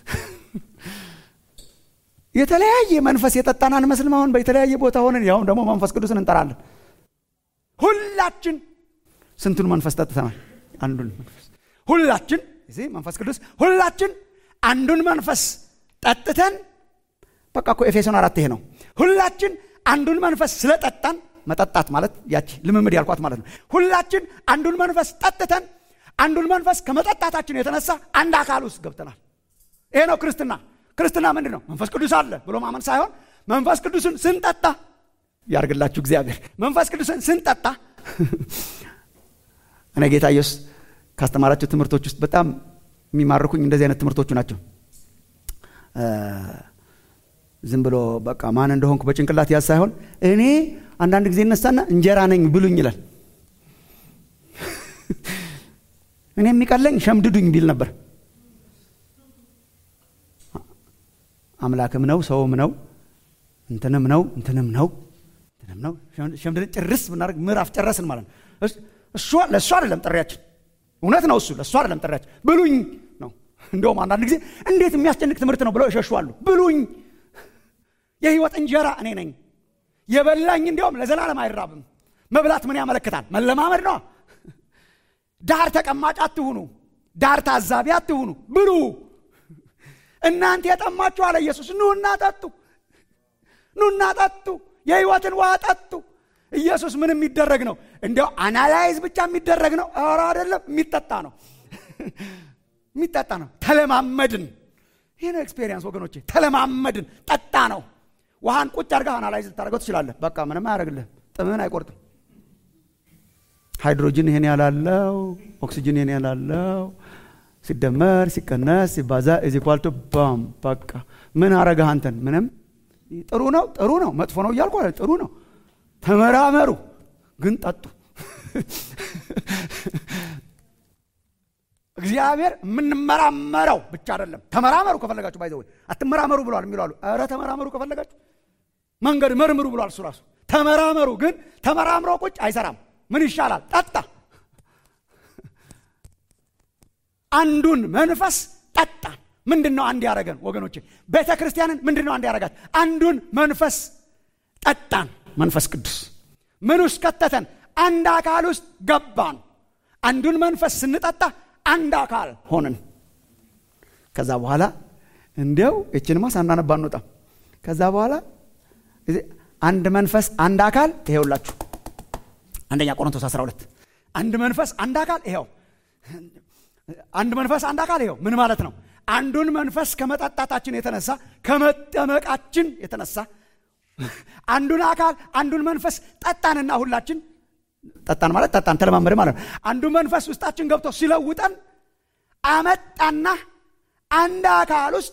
የተለያየ መንፈስ የጠጣን አንመስልም? አሁን በተለያየ ቦታ ሆነን ያሁን ደግሞ መንፈስ ቅዱስን እንጠራለን። ሁላችን ስንቱን መንፈስ ጠጥተናል? አንዱን መንፈስ ሁላችን እዚህ መንፈስ ቅዱስ ሁላችን አንዱን መንፈስ ጠጥተን በቃ እኮ ኤፌሶን አራት ይሄ ነው። ሁላችን አንዱን መንፈስ ስለጠጣን መጠጣት ማለት ያቺ ልምምድ ያልኳት ማለት ነው። ሁላችን አንዱን መንፈስ ጠጥተን አንዱን መንፈስ ከመጠጣታችን የተነሳ አንድ አካል ውስጥ ገብተናል። ይሄ ነው ክርስትና። ክርስትና ምንድን ነው? መንፈስ ቅዱስ አለ ብሎ ማመን ሳይሆን መንፈስ ቅዱስን ስንጠጣ ያርግላችሁ እግዚአብሔር። መንፈስ ቅዱስን ስንጠጣ እኔ ጌታ ኢየሱስ ካስተማራቸው ትምህርቶች ውስጥ በጣም የሚማርኩኝ እንደዚህ አይነት ትምህርቶቹ ናቸው። ዝም ብሎ በቃ ማን እንደሆንኩ በጭንቅላት ያዝ ሳይሆን እኔ አንዳንድ ጊዜ እነሳና እንጀራ ነኝ ብሉኝ ይላል። እኔ የሚቀለኝ ሸምድዱኝ ቢል ነበር። አምላክም ነው ሰውም ነው እንትንም ነው እንትንም ነው እንትንም ነው። ሸምድደን ጭርስ ብናደርግ ምዕራፍ ጨረስን ማለት ነው። እሷ ለእሷ አይደለም ጥሪያችን፣ እውነት ነው እሱ ለእሷ አይደለም ጥሪያችን። ብሉኝ ነው። እንደውም አንዳንድ ጊዜ እንዴት የሚያስጨንቅ ትምህርት ነው ብለው ይሸሹዋሉ። ብሉኝ የህይወት እንጀራ እኔ ነኝ። የበላኝ እንዲያውም ለዘላለም አይራብም። መብላት ምን ያመለክታል? መለማመድ ነው። ዳር ተቀማጭ አትሁኑ፣ ዳር ታዛቢ አትሁኑ፣ ብሉ። እናንተ የጠማችሁ አለ ኢየሱስ፣ ኑና ጠጡ፣ ኑና ጠጡ፣ የህይወትን ውሃ ጠጡ። ኢየሱስ ምን የሚደረግ ነው? እንዲያው አናላይዝ ብቻ የሚደረግ ነው? ኧረ አይደለም፣ የሚጠጣ ነው። የሚጠጣ ነው። ተለማመድን። ይህ ነው ኤክስፔሪየንስ ወገኖቼ። ተለማመድን፣ ጠጣ ነው። ውሃን ቁጭ አድርገህ አናላይዝ ልታደርገው ትችላለህ። በቃ ምንም አያደርግልህ፣ ጥምህን አይቆርጥም። ሃይድሮጅን ይሄን ያላለው፣ ኦክሲጅን ይሄን ያላለው ሲደመር ሲቀነስ ሲባዛ ኢዚኳልቱ ባም በቃ ምን አረገህ አንተን? ምንም። ጥሩ ነው ጥሩ ነው መጥፎ ነው እያልኩ ጥሩ ነው። ተመራመሩ ግን ጠጡ። እግዚአብሔር የምንመራመረው ብቻ አይደለም። ተመራመሩ ከፈለጋችሁ ባይዘው አትመራመሩ ብሏል የሚሉ አሉ። ኧረ ተመራመሩ ከፈለጋችሁ መንገድ መርምሩ ብሏል እሱ ራሱ። ተመራመሩ ግን ተመራምሮ ቁጭ አይሰራም። ምን ይሻላል? ጠጣ። አንዱን መንፈስ ጠጣን። ምንድን ነው አንድ ያደረገን ወገኖቼ? ቤተ ክርስቲያንን ምንድን ነው አንድ ያደረጋት? አንዱን መንፈስ ጠጣን። መንፈስ ቅዱስ ምን ውስጥ ከተተን? አንድ አካል ውስጥ ገባን። አንዱን መንፈስ ስንጠጣ አንድ አካል ሆንን። ከዛ በኋላ እንዲያው እችንማ ሳናነባ አንወጣም። ከዛ በኋላ አንድ መንፈስ አንድ አካል ይሄውላችሁ፣ አንደኛ ቆሮንቶስ 12 አንድ መንፈስ አንድ አካል ይሄው አንድ መንፈስ አንድ አካል ይሄው ምን ማለት ነው? አንዱን መንፈስ ከመጠጣታችን የተነሳ ከመጠመቃችን የተነሳ አንዱን አካል አንዱን መንፈስ ጠጣንና ሁላችን ጠጣን ማለት ጠጣን ተለማመደ ማለት ነው። አንዱ መንፈስ ውስጣችን ገብቶ ሲለውጠን አመጣና አንድ አካል ውስጥ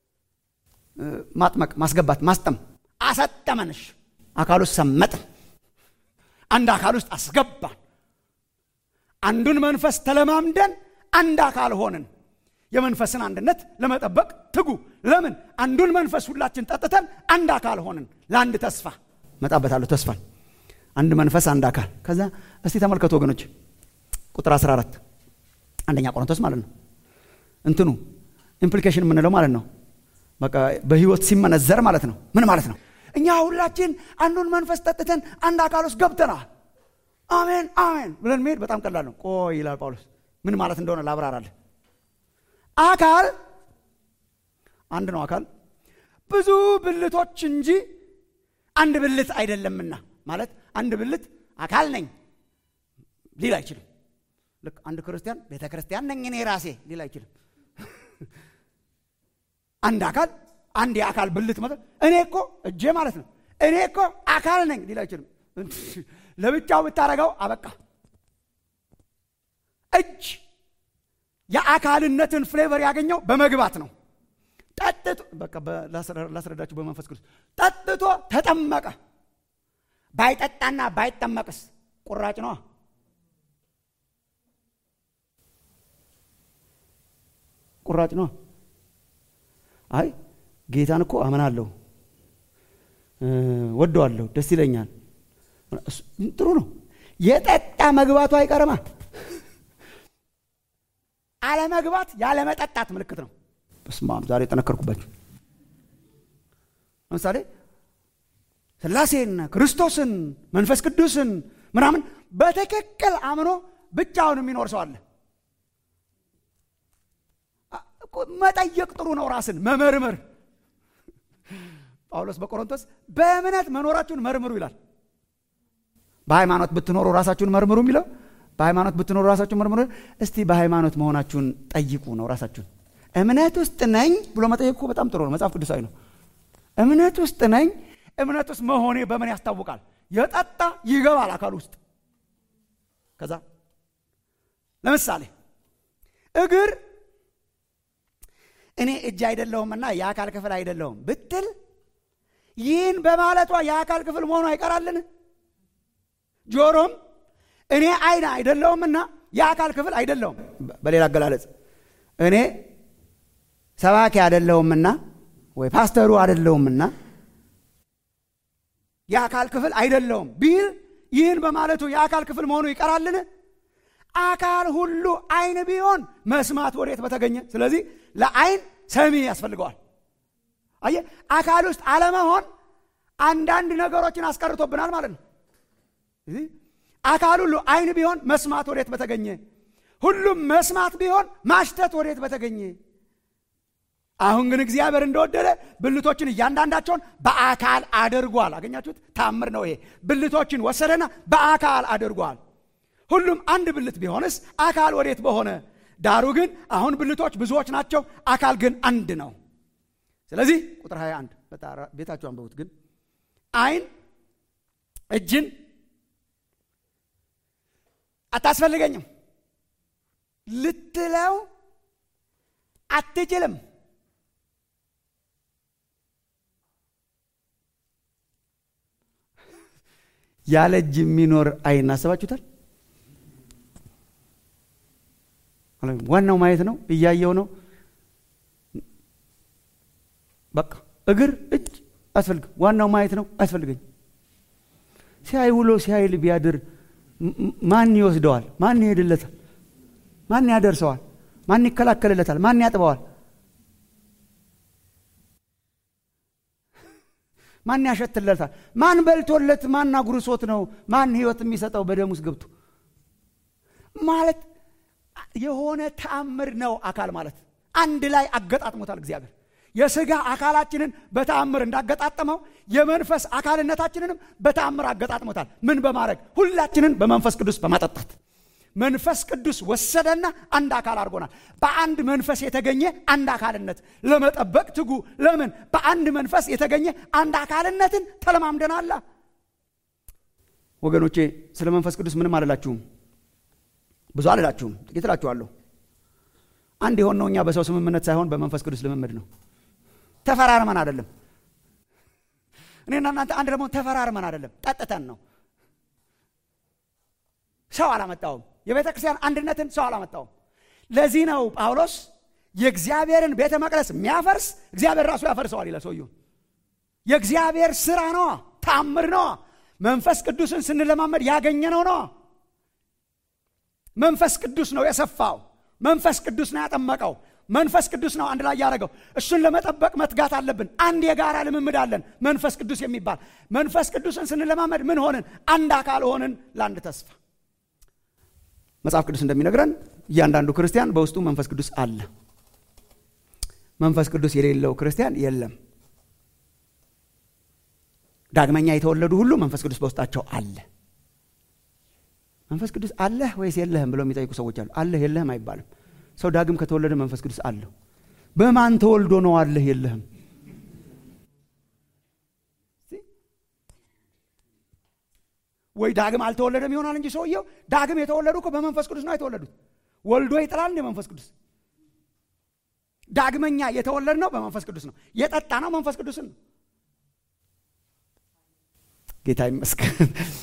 ማጥመቅ፣ ማስገባት፣ ማስጠም አሰጠመንሽ። አካል ውስጥ ሰመጥን፣ አንድ አካል ውስጥ አስገባን። አንዱን መንፈስ ተለማምደን አንድ አካል ሆንን። የመንፈስን አንድነት ለመጠበቅ ትጉ። ለምን? አንዱን መንፈስ ሁላችን ጠጥተን አንድ አካል ሆንን። ለአንድ ተስፋ መጣበታለሁ ተስፋን አንድ መንፈስ አንድ አካል። ከዛ እስቲ ተመልከቱ ወገኖች ቁጥር 14 አንደኛ ቆሮንቶስ ማለት ነው። እንትኑ ኢምፕሊኬሽን የምንለው ማለት ነው። በቃ በህይወት ሲመነዘር ማለት ነው። ምን ማለት ነው? እኛ ሁላችን አንዱን መንፈስ ጠጥተን አንድ አካል ውስጥ ገብተናል። አሜን አሜን ብለን መሄድ በጣም ቀላል ነው። ቆይ ይላል ጳውሎስ። ምን ማለት እንደሆነ ላብራራለህ። አካል አንድ ነው። አካል ብዙ ብልቶች እንጂ አንድ ብልት አይደለምና ማለት አንድ ብልት አካል ነኝ ሊል አይችልም። ልክ አንድ ክርስቲያን ቤተ ክርስቲያን ነኝ እኔ ራሴ ሊል አይችልም። አንድ አካል አንድ የአካል ብልት ማለት እኔ እኮ እጄ ማለት ነው እኔ እኮ አካል ነኝ ሊል አይችልም። ለብቻው ብታረገው አበቃ። እጅ የአካልነትን ፍሌቨር ያገኘው በመግባት ነው። ጠጥቶ በቃ ላስረዳችሁ በመንፈስ ቅዱስ ጠጥቶ ተጠመቀ። ባይጠጣና ባይጠመቅስ ቁራጭ ነዋ። ቁራጭ ነዋ። አይ ጌታን እኮ አምናለሁ፣ ወደዋለሁ፣ ደስ ይለኛል። ጥሩ ነው። የጠጣ መግባቱ አይቀርማ። አለመግባት ያለመጠጣት ምልክት ነው። በስመ አብ ዛሬ የጠነከርኩባችሁ። ለምሳሌ ስላሴን፣ ክርስቶስን፣ መንፈስ ቅዱስን ምናምን በትክክል አምኖ ብቻውን የሚኖር ሰው አለ። መጠየቅ ጥሩ ነው። ራስን መመርመር። ጳውሎስ በቆሮንቶስ በእምነት መኖራችሁን መርምሩ ይላል። በሃይማኖት ብትኖሩ ራሳችሁን መርምሩ የሚለው በሃይማኖት ብትኖሩ ራሳችሁን መርምሩ። እስቲ በሃይማኖት መሆናችሁን ጠይቁ ነው ራሳችሁን። እምነት ውስጥ ነኝ ብሎ መጠየቅ እኮ በጣም ጥሩ ነው። መጽሐፍ ቅዱሳዊ ነው። እምነት ውስጥ ነኝ። እምነት ውስጥ መሆኔ በምን ያስታውቃል? የጠጣ ይገባል አካል ውስጥ። ከዛ ለምሳሌ እግር እኔ እጅ አይደለሁምና የአካል ክፍል አይደለሁም ብትል ይህን በማለቷ የአካል ክፍል መሆኑ አይቀራልን? ጆሮም እኔ አይን አይደለሁምና የአካል ክፍል አይደለሁም። በሌላ አገላለጽ እኔ ሰባኪ አይደለሁምና ወይ ፓስተሩ አይደለሁምና የአካል ክፍል አይደለሁም ቢል ይህን በማለቱ የአካል ክፍል መሆኑ ይቀራልን? አካል ሁሉ አይን ቢሆን መስማት ወዴት በተገኘ። ስለዚህ ለአይን ሰሚ ያስፈልገዋል። አየ አካል ውስጥ አለመሆን አንዳንድ ነገሮችን አስቀርቶብናል ማለት ነው። አካል ሁሉ አይን ቢሆን መስማት ወዴት በተገኘ፣ ሁሉም መስማት ቢሆን ማሽተት ወዴት በተገኘ። አሁን ግን እግዚአብሔር እንደወደደ ብልቶችን እያንዳንዳቸውን በአካል አድርጓል። አገኛችሁት? ታምር ነው ይሄ። ብልቶችን ወሰደና በአካል አድርጓል። ሁሉም አንድ ብልት ቢሆንስ አካል ወዴት በሆነ። ዳሩ ግን አሁን ብልቶች ብዙዎች ናቸው፣ አካል ግን አንድ ነው። ስለዚህ ቁጥር 21 ቤታችሁ አንብቡት። ግን አይን እጅን አታስፈልገኝም ልትለው አትችልም። ያለ እጅ የሚኖር አይን አስባችሁታል? ዋናው ማየት ነው፣ እያየው ነው። በቃ እግር እጅ አያስፈልግም። ዋናው ማየት ነው፣ አያስፈልገኝ። ሲያይ ውሎ ሲያይል ቢያድር ማን ይወስደዋል? ማን ይሄድለታል? ማን ያደርሰዋል? ማን ይከላከልለታል? ማን ያጥበዋል? ማን ያሸትለታል? ማን በልቶለት? ማን አጉርሶት ነው? ማን ህይወት የሚሰጠው በደም ውስጥ ገብቶ ማለት የሆነ ተአምር ነው። አካል ማለት አንድ ላይ አገጣጥሞታል እግዚአብሔር። የስጋ አካላችንን በተአምር እንዳገጣጠመው የመንፈስ አካልነታችንንም በተአምር አገጣጥሞታል። ምን በማድረግ ሁላችንን በመንፈስ ቅዱስ በማጠጣት መንፈስ ቅዱስ ወሰደና አንድ አካል አድርጎናል። በአንድ መንፈስ የተገኘ አንድ አካልነት ለመጠበቅ ትጉ። ለምን? በአንድ መንፈስ የተገኘ አንድ አካልነትን ተለማምደናላ። ወገኖቼ ስለ መንፈስ ቅዱስ ምንም አልላችሁም፣ ብዙ አልላችሁም፣ ጥቂት እላችኋለሁ። አንድ የሆነው እኛ በሰው ስምምነት ሳይሆን በመንፈስ ቅዱስ ልምምድ ነው። ተፈራርመን አይደለም። እኔና እናንተ አንድ ደግሞ ተፈራርመን አይደለም፣ ጠጥተን ነው። ሰው አላመጣውም። የቤተ ክርስቲያን አንድነትን ሰው አላመጣውም። ለዚህ ነው ጳውሎስ የእግዚአብሔርን ቤተ መቅደስ የሚያፈርስ እግዚአብሔር ራሱ ያፈርሰዋል ይላል። ሰውየው የእግዚአብሔር ስራ ነዋ፣ ተአምር ነዋ። መንፈስ ቅዱስን ስንለማመድ ያገኘነው ነዋ። መንፈስ ቅዱስ ነው የሰፋው። መንፈስ ቅዱስ ነው ያጠመቀው። መንፈስ ቅዱስ ነው አንድ ላይ ያደረገው። እሱን ለመጠበቅ መትጋት አለብን። አንድ የጋራ ልምምድ አለን፣ መንፈስ ቅዱስ የሚባል መንፈስ ቅዱስን ስንለማመድ ምን ሆንን? አንድ አካል ሆንን ለአንድ ተስፋ። መጽሐፍ ቅዱስ እንደሚነግረን እያንዳንዱ ክርስቲያን በውስጡ መንፈስ ቅዱስ አለ። መንፈስ ቅዱስ የሌለው ክርስቲያን የለም። ዳግመኛ የተወለዱ ሁሉ መንፈስ ቅዱስ በውስጣቸው አለ። መንፈስ ቅዱስ አለህ ወይስ የለህም ብለው የሚጠይቁ ሰዎች አሉ። አለህ የለህም አይባልም። ሰው ዳግም ከተወለደ መንፈስ ቅዱስ አለው። በማን ተወልዶ ነው አለህ የለህም? ወይ ዳግም አልተወለደም ይሆናል እንጂ ሰውየው ዳግም የተወለዱ እኮ በመንፈስ ቅዱስ ነው የተወለዱት። ወልዶ ይጥላል እንደ መንፈስ ቅዱስ። ዳግመኛ የተወለድ ነው በመንፈስ ቅዱስ ነው። የጠጣ ነው መንፈስ ቅዱስን ነው። ጌታ ይመስገን።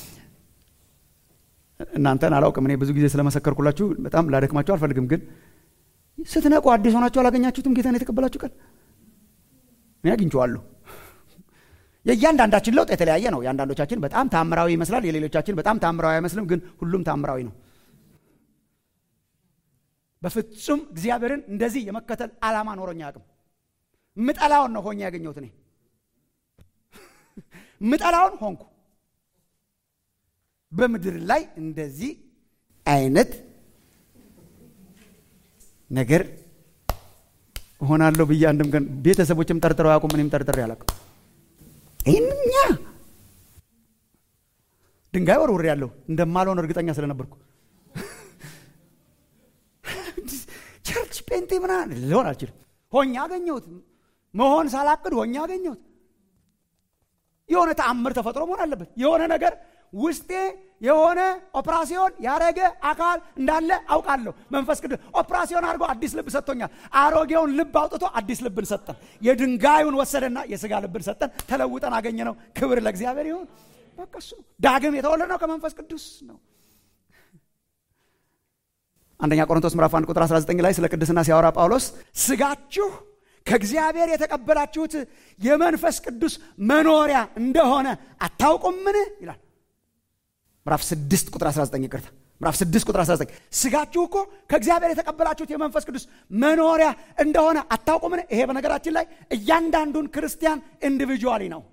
እናንተን አላውቅም። እኔ ብዙ ጊዜ ስለመሰከርኩላችሁ በጣም ላደክማችሁ አልፈልግም። ግን ስትነቁ አዲስ ሆናችሁ አላገኛችሁትም? ጌታን የተቀበላችሁ ቀን እኔ አግኝቼዋለሁ። የእያንዳንዳችን ለውጥ የተለያየ ነው። የአንዳንዶቻችን በጣም ታምራዊ ይመስላል፣ የሌሎቻችን በጣም ታምራዊ አይመስልም። ግን ሁሉም ታምራዊ ነው። በፍጹም እግዚአብሔርን እንደዚህ የመከተል ዓላማ ኖሮኝ አያውቅም። ምጠላውን ነው ሆኜ ያገኘሁት። እኔ ምጠላውን ሆንኩ። በምድር ላይ እንደዚህ አይነት ነገር እሆናለሁ ብዬ አንድም ቀን ቤተሰቦችም ጠርጥረው አያውቁም። እኔም ጠርጥሬ አላውቅም። ይህንኛ ድንጋይ ወርውሬ ያለሁ እንደማልሆን እርግጠኛ ስለነበርኩ ቸርች ጴንጤ ምናምን ሊሆን አልችልም። ሆኜ አገኘሁት። መሆን ሳላቅድ ሆኜ አገኘሁት። የሆነ ተአምር ተፈጥሮ መሆን አለበት። የሆነ ነገር ውስጤ የሆነ ኦፕራሲዮን ያደረገ አካል እንዳለ አውቃለሁ። መንፈስ ቅዱስ ኦፕራሲዮን አድርጎ አዲስ ልብ ሰጥቶኛል። አሮጌውን ልብ አውጥቶ አዲስ ልብን ሰጠን። የድንጋዩን ወሰደና የስጋ ልብን ሰጠን። ተለውጠን አገኘ ነው። ክብር ለእግዚአብሔር ይሁን። በቃ እሱ ዳግም የተወለድ ነው ከመንፈስ ቅዱስ ነው። አንደኛ ቆሮንቶስ ምዕራፍ 1 ቁጥር 19 ላይ ስለ ቅድስና ሲያወራ ጳውሎስ ስጋችሁ ከእግዚአብሔር የተቀበላችሁት የመንፈስ ቅዱስ መኖሪያ እንደሆነ አታውቁምን ይላል። ምዕራፍ 6 ቁጥር 19 ይቅርታ፣ ምዕራፍ 6 ቁጥር 19 ስጋችሁ እኮ ከእግዚአብሔር የተቀበላችሁት የመንፈስ ቅዱስ መኖሪያ እንደሆነ አታውቁምን? ይሄ በነገራችን ላይ እያንዳንዱን ክርስቲያን ኢንዲቪጁዋሊ ነው።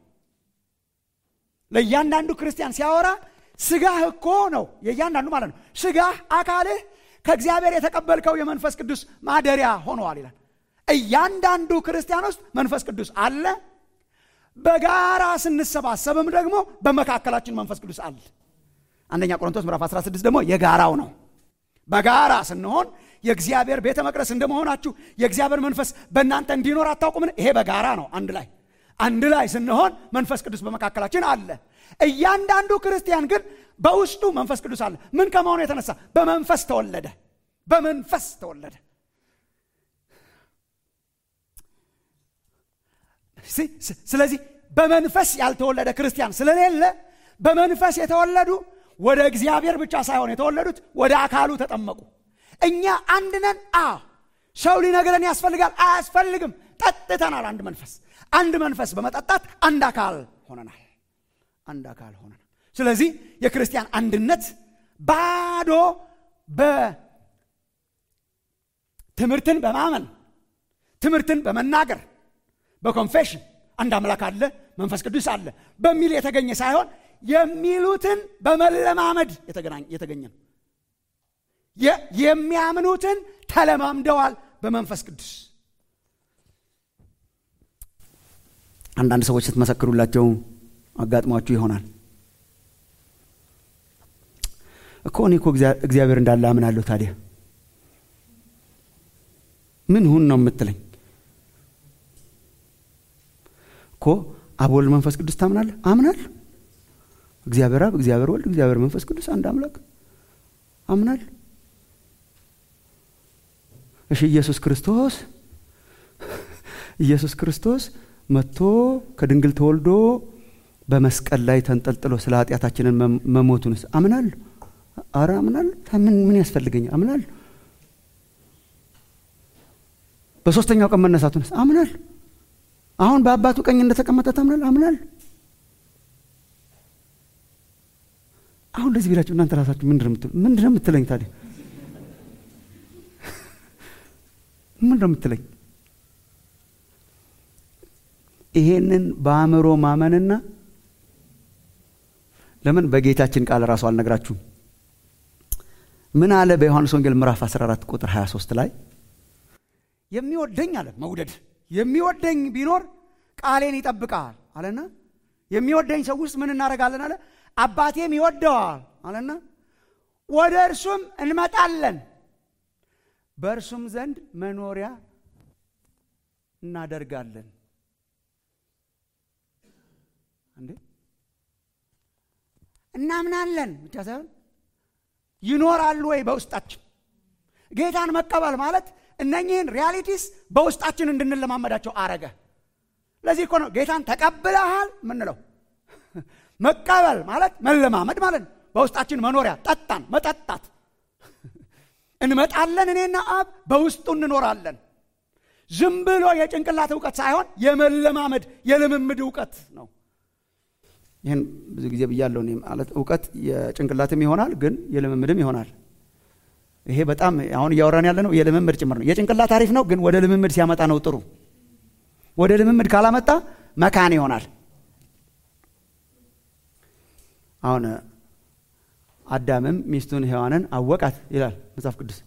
ለእያንዳንዱ ክርስቲያን ሲያወራ ስጋህ እኮ ነው የእያንዳንዱ ማለት ነው። ስጋህ አካልህ ከእግዚአብሔር የተቀበልከው የመንፈስ ቅዱስ ማደሪያ ሆነዋል ይላል። እያንዳንዱ ክርስቲያን ውስጥ መንፈስ ቅዱስ አለ። በጋራ ስንሰባሰብም ደግሞ በመካከላችን መንፈስ ቅዱስ አለ። አንደኛ ቆሮንቶስ ምዕራፍ 16 ደግሞ የጋራው ነው። በጋራ ስንሆን የእግዚአብሔር ቤተ መቅደስ እንደመሆናችሁ የእግዚአብሔር መንፈስ በእናንተ እንዲኖር አታውቁምን? ይሄ በጋራ ነው። አንድ ላይ አንድ ላይ ስንሆን መንፈስ ቅዱስ በመካከላችን አለ። እያንዳንዱ ክርስቲያን ግን በውስጡ መንፈስ ቅዱስ አለ። ምን ከመሆኑ የተነሳ በመንፈስ ተወለደ። በመንፈስ ተወለደ። ስለዚህ በመንፈስ ያልተወለደ ክርስቲያን ስለሌለ በመንፈስ የተወለዱ ወደ እግዚአብሔር ብቻ ሳይሆን የተወለዱት ወደ አካሉ ተጠመቁ። እኛ አንድ ነን። አዎ ሰው ሊነግረን ያስፈልጋል? አያስፈልግም። ጠጥተናል። አንድ መንፈስ አንድ መንፈስ በመጠጣት አንድ አካል ሆነናል። አንድ አካል ሆነናል። ስለዚህ የክርስቲያን አንድነት ባዶ በትምህርትን በማመን ትምህርትን በመናገር በኮንፌሽን አንድ አምላክ አለ፣ መንፈስ ቅዱስ አለ በሚል የተገኘ ሳይሆን የሚሉትን በመለማመድ የተገኘ ነው። የሚያምኑትን ተለማምደዋል በመንፈስ ቅዱስ። አንዳንድ ሰዎች ስትመሰክሩላቸው አጋጥሟችሁ ይሆናል እኮ እኔ እኮ እግዚአብሔር እንዳለ አምናለሁ። ታዲያ ምን ሁን ነው የምትለኝ? እኮ አብ ወልድ መንፈስ ቅዱስ ታምናለህ? አምናለሁ። እግዚአብሔር አብ፣ እግዚአብሔር ወልድ፣ እግዚአብሔር መንፈስ ቅዱስ አንድ አምላክ አምናለሁ። እሺ ኢየሱስ ክርስቶስ ኢየሱስ ክርስቶስ መጥቶ ከድንግል ተወልዶ በመስቀል ላይ ተንጠልጥሎ ስለ ኃጢአታችንን መሞቱንስ አምናለሁ። አረ አምናለሁ። ምን ምን ያስፈልገኛል? አምናለሁ። በሶስተኛው ቀን መነሳቱንስ አምናለሁ። አሁን በአባቱ ቀኝ እንደተቀመጠ ታምናለህ? አምናለሁ። አሁን እንደዚህ ቢላችሁ እናንተ ራሳችሁ ምንድን ነው የምትለኝ ታዲያ? ምንድን ነው የምትለኝ? ይሄንን በአእምሮ ማመንና ለምን በጌታችን ቃል ራሱ አልነግራችሁም? ምን አለ በዮሐንስ ወንጌል ምዕራፍ 14 ቁጥር 23 ላይ የሚወደኝ አለ መውደድ የሚወደኝ ቢኖር ቃሌን ይጠብቃል አለና የሚወደኝ ሰው ውስጥ ምን እናደርጋለን አለ አባቴም ይወደዋል አለና ወደ እርሱም እንመጣለን በእርሱም ዘንድ መኖሪያ እናደርጋለን እንዴ እናምናለን ብቻ ሳይሆን ይኖራሉ ወይ በውስጣችን ጌታን መቀበል ማለት እነኚህን ሪያሊቲስ በውስጣችን እንድንለማመዳቸው አረገ ለዚህ እኮ ነው ጌታን ተቀብለሃል ምንለው መቀበል ማለት መለማመድ ማለት ነው በውስጣችን መኖሪያ ጠጣን መጠጣት እንመጣለን እኔና አብ በውስጡ እንኖራለን ዝም ብሎ የጭንቅላት እውቀት ሳይሆን የመለማመድ የልምምድ እውቀት ነው ይህን ብዙ ጊዜ ብያለሁ ማለት እውቀት የጭንቅላትም ይሆናል ግን የልምምድም ይሆናል ይሄ በጣም አሁን እያወራን ያለ ነው የልምምድ ጭምር ነው የጭንቅላት አሪፍ ነው ግን ወደ ልምምድ ሲያመጣ ነው ጥሩ ወደ ልምምድ ካላመጣ መካን ይሆናል አሁን አዳምም ሚስቱን ሔዋንን አወቃት ይላል መጽሐፍ ቅዱስ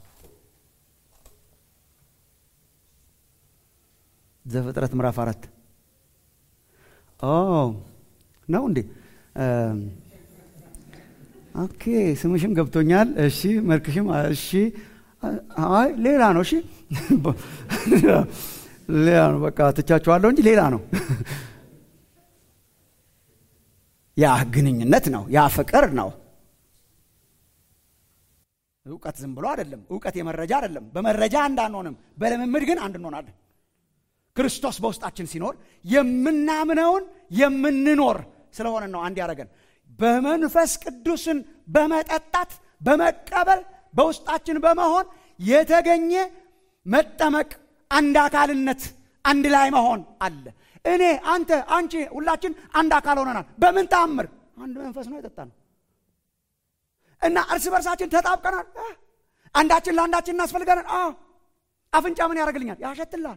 ዘፍጥረት ምዕራፍ አራት ነው እንዴ ኦኬ ስምሽም ገብቶኛል እሺ መልክሽም እሺ አይ ሌላ ነው እሺ ሌላ ነው በቃ ትቻችኋለሁ እንጂ ሌላ ነው ያ ግንኙነት ነው ያ ፍቅር ነው እውቀት ዝም ብሎ አይደለም እውቀት የመረጃ አይደለም በመረጃ እንዳንሆንም በልምምድ ግን አንድ እንሆናለን ክርስቶስ በውስጣችን ሲኖር የምናምነውን የምንኖር ስለሆነ ነው አንድ ያደረገን በመንፈስ ቅዱስን በመጠጣት በመቀበል በውስጣችን በመሆን የተገኘ መጠመቅ አንድ አካልነት አንድ ላይ መሆን አለ እኔ አንተ አንቺ ሁላችን አንድ አካል ሆነናል በምን ተአምር አንድ መንፈስ ነው የጠጣ ነው እና እርስ በርሳችን ተጣብቀናል። አንዳችን ለአንዳችን እናስፈልጋለን። አዎ አፍንጫ ምን ያደርግልኛል? ያሸትልሃል።